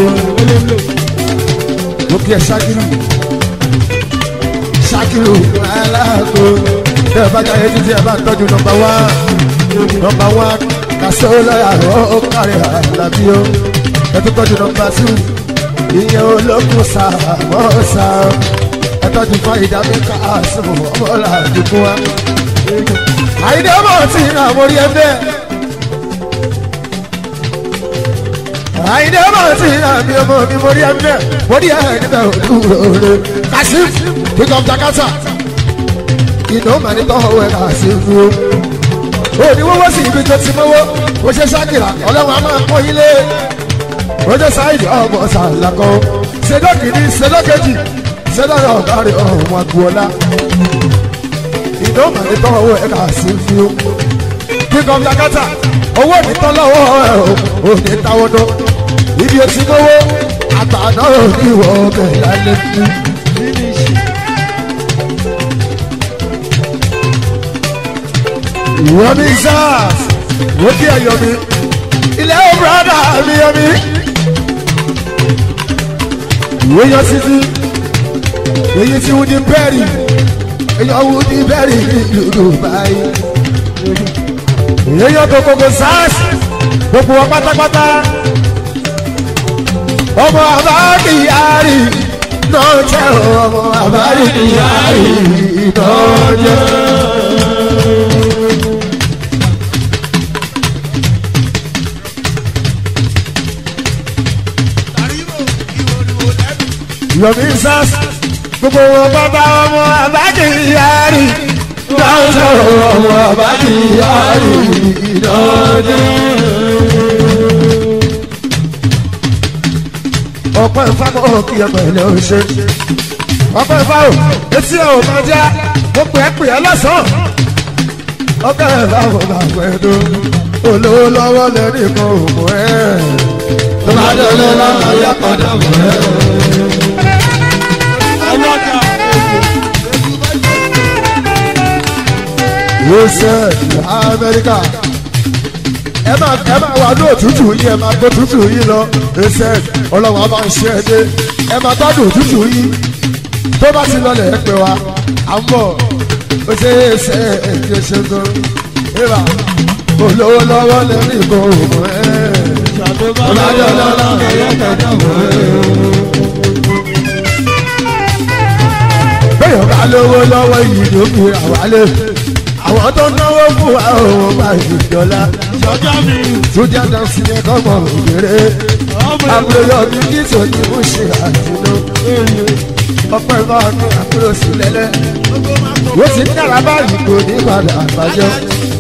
mo kí ẹ ṣàkìrù ṣàkìrù aláàgó. tẹ́ ẹ bá jáde títí ẹ bá tọ́jú nọmba wá nọmba wá kàṣọ lọ́yà ó kárí àlàbí ó ẹ tó tọ́jú nọmba sí ìyẹn olókùn sàmọ́sà ẹ tọ́jú fún ìdábí káàsìmù ọmọlá àdúgbò wa. àyídé ọmọ tí ń ràn mórí ẹgbẹ́. àyídé ọmọ tí ń ràn mí ọmọ mi mórí ẹgbẹ́ mórí ẹ̀ níbẹ̀ òdúró rẹ̀. kàṣíf pick up jakarta iná màní tọ́wọ́ ẹ̀ kàṣíf o. òní wọ́wọ́ sí ibi tó ti mọ́wọ́ ó ṣe ṣákìrà ọlọ́run á máa pọ́n ilé ojú sáyidì ọmọ sàlákọ ṣẹdọ kìíní ṣẹdọ kejì ṣẹdọ ọgáre ọmọ agboola ìdánwò ní tọwọ ẹ kà sí fi ó kíkọ lakata owó ní tọ́lọ́wọ́ ẹ ò ní táwọ́dọ́ ibi etí mọ́wọ́ àtàná ò ní ìwọ ọbẹ̀ lálẹ́ ní. ìwọ ní sars wọ́n kí ẹ̀yọ́ mi ilé ó brada mi yọ mi ìwé yan títí èyí tí wọ́n di bẹ́ẹ̀rì èyàn wọ́n di bẹ́ẹ̀rì ní Dubai èyàn tó kókó sars gbogbo wọn pátápátá ọmọ àbáàkì yáàrì náà jẹ́ ọmọ àbáàkì yáàrì náà jẹ́. yomi sars gbogbo wọn bàbá ọmọ àbáàkì yáàrì náà jẹ́ ọmọ àbáàkì yáàrì náà jẹ́. ọpẹ́ ìfáwọ́ kí ẹ pẹ̀lẹ́ o ṣe ọpẹ́ ìfáwọ́ etí ẹ ò máa já mo pè é pè é lọ́sàn-án ọpẹ́ ìfáwọ́ máa pẹ́ tó olówó lọ́wọ́ lẹ́rìí kan òmò ẹ̀ tó bá délé lọ́nà yá padà mọ́ ẹ̀. yóò ṣe Amẹ́ríkà ẹ máa ẹ máa wà ní òtútù yìí ẹ máa gbó òtútù yìí lọ ẹsẹ ọlọ́wọ́ máa ń ṣe ẹ dé ẹ máa gbádùn òtútù yìí tó bá ti lọlẹ̀ ẹ pè wá à ń bọ̀ ó ṣe é ṣe é kí o ṣe tó ìwà olówó lọ́wọ́ lẹ́rìí ìbò òmò ẹ̀ ọ̀làjọ́ lọ́wọ́ lẹ́yìn kẹ̀kẹ́ òmò ẹ̀. bẹ́ẹ̀ bá lówó lọ́wọ́ yìí ló fi àwálé àwọn tó náwó fún wa òun bá ìjọba Sọjọ́ mi, sójà dánsì ní kọ́mọ òkèrè àbúrò mi kí sòdì mú ṣe àdúró ọpẹ́ bá ní àbúrò sí lẹ́lẹ́ ó sì ń dára báyìí kò ní padà àbájọ.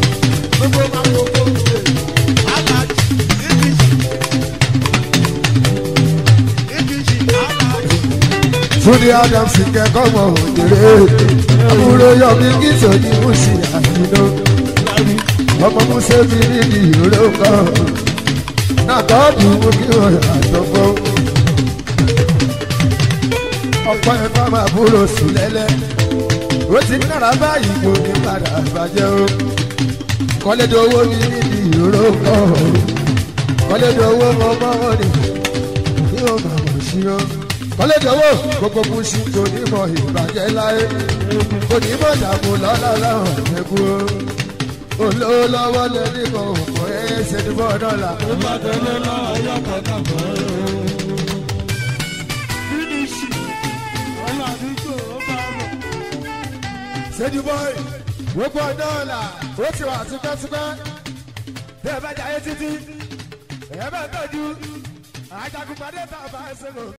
Túndé Adams kẹ́kọ̀ọ́ mọ̀ òkèrè àbúrò yọ mi kí sòdì mú ṣe àdúró ọmọ musa mi ní ní ìró kan náà tọ́jú mú kí wọ́n àtọ́gbọ́. ọ̀pọ̀ ẹ̀fọ́ máa búrò sùn lẹ́lẹ́ ó ti nára báyìí kò ní padà bàjẹ́ o. kọ́lédé owó mi ní ní ìró kan kọ́lédé owó mọ mọ́wọ́ ni kí wọ́n máa mọ̀ sí o. kọ́lédé owó gbogbo kù sí kò ní mọ ìbàjẹ́ láyé kò ní mọ̀ dààmú lọ́lá láwọn ẹ̀kú o olówó lọ́wọ́ lẹ́ni kan òkú ẹ̀ ṣe ní bọ́ dọ́là. ó bá tẹ̀lé lọ́wọ́ yọ kọ̀ọ̀kan bọ̀ ẹ́. Fínísì, ọmọ àdúgbò ó bá bọ̀. ṣéjú bọ́ì gbogbo dọ́là ó ti wà tipẹ́tipẹ́ bí ẹ bá jayé títí ẹ bá tọ́jú àjàgùnpadé tá a bá ṣe lò.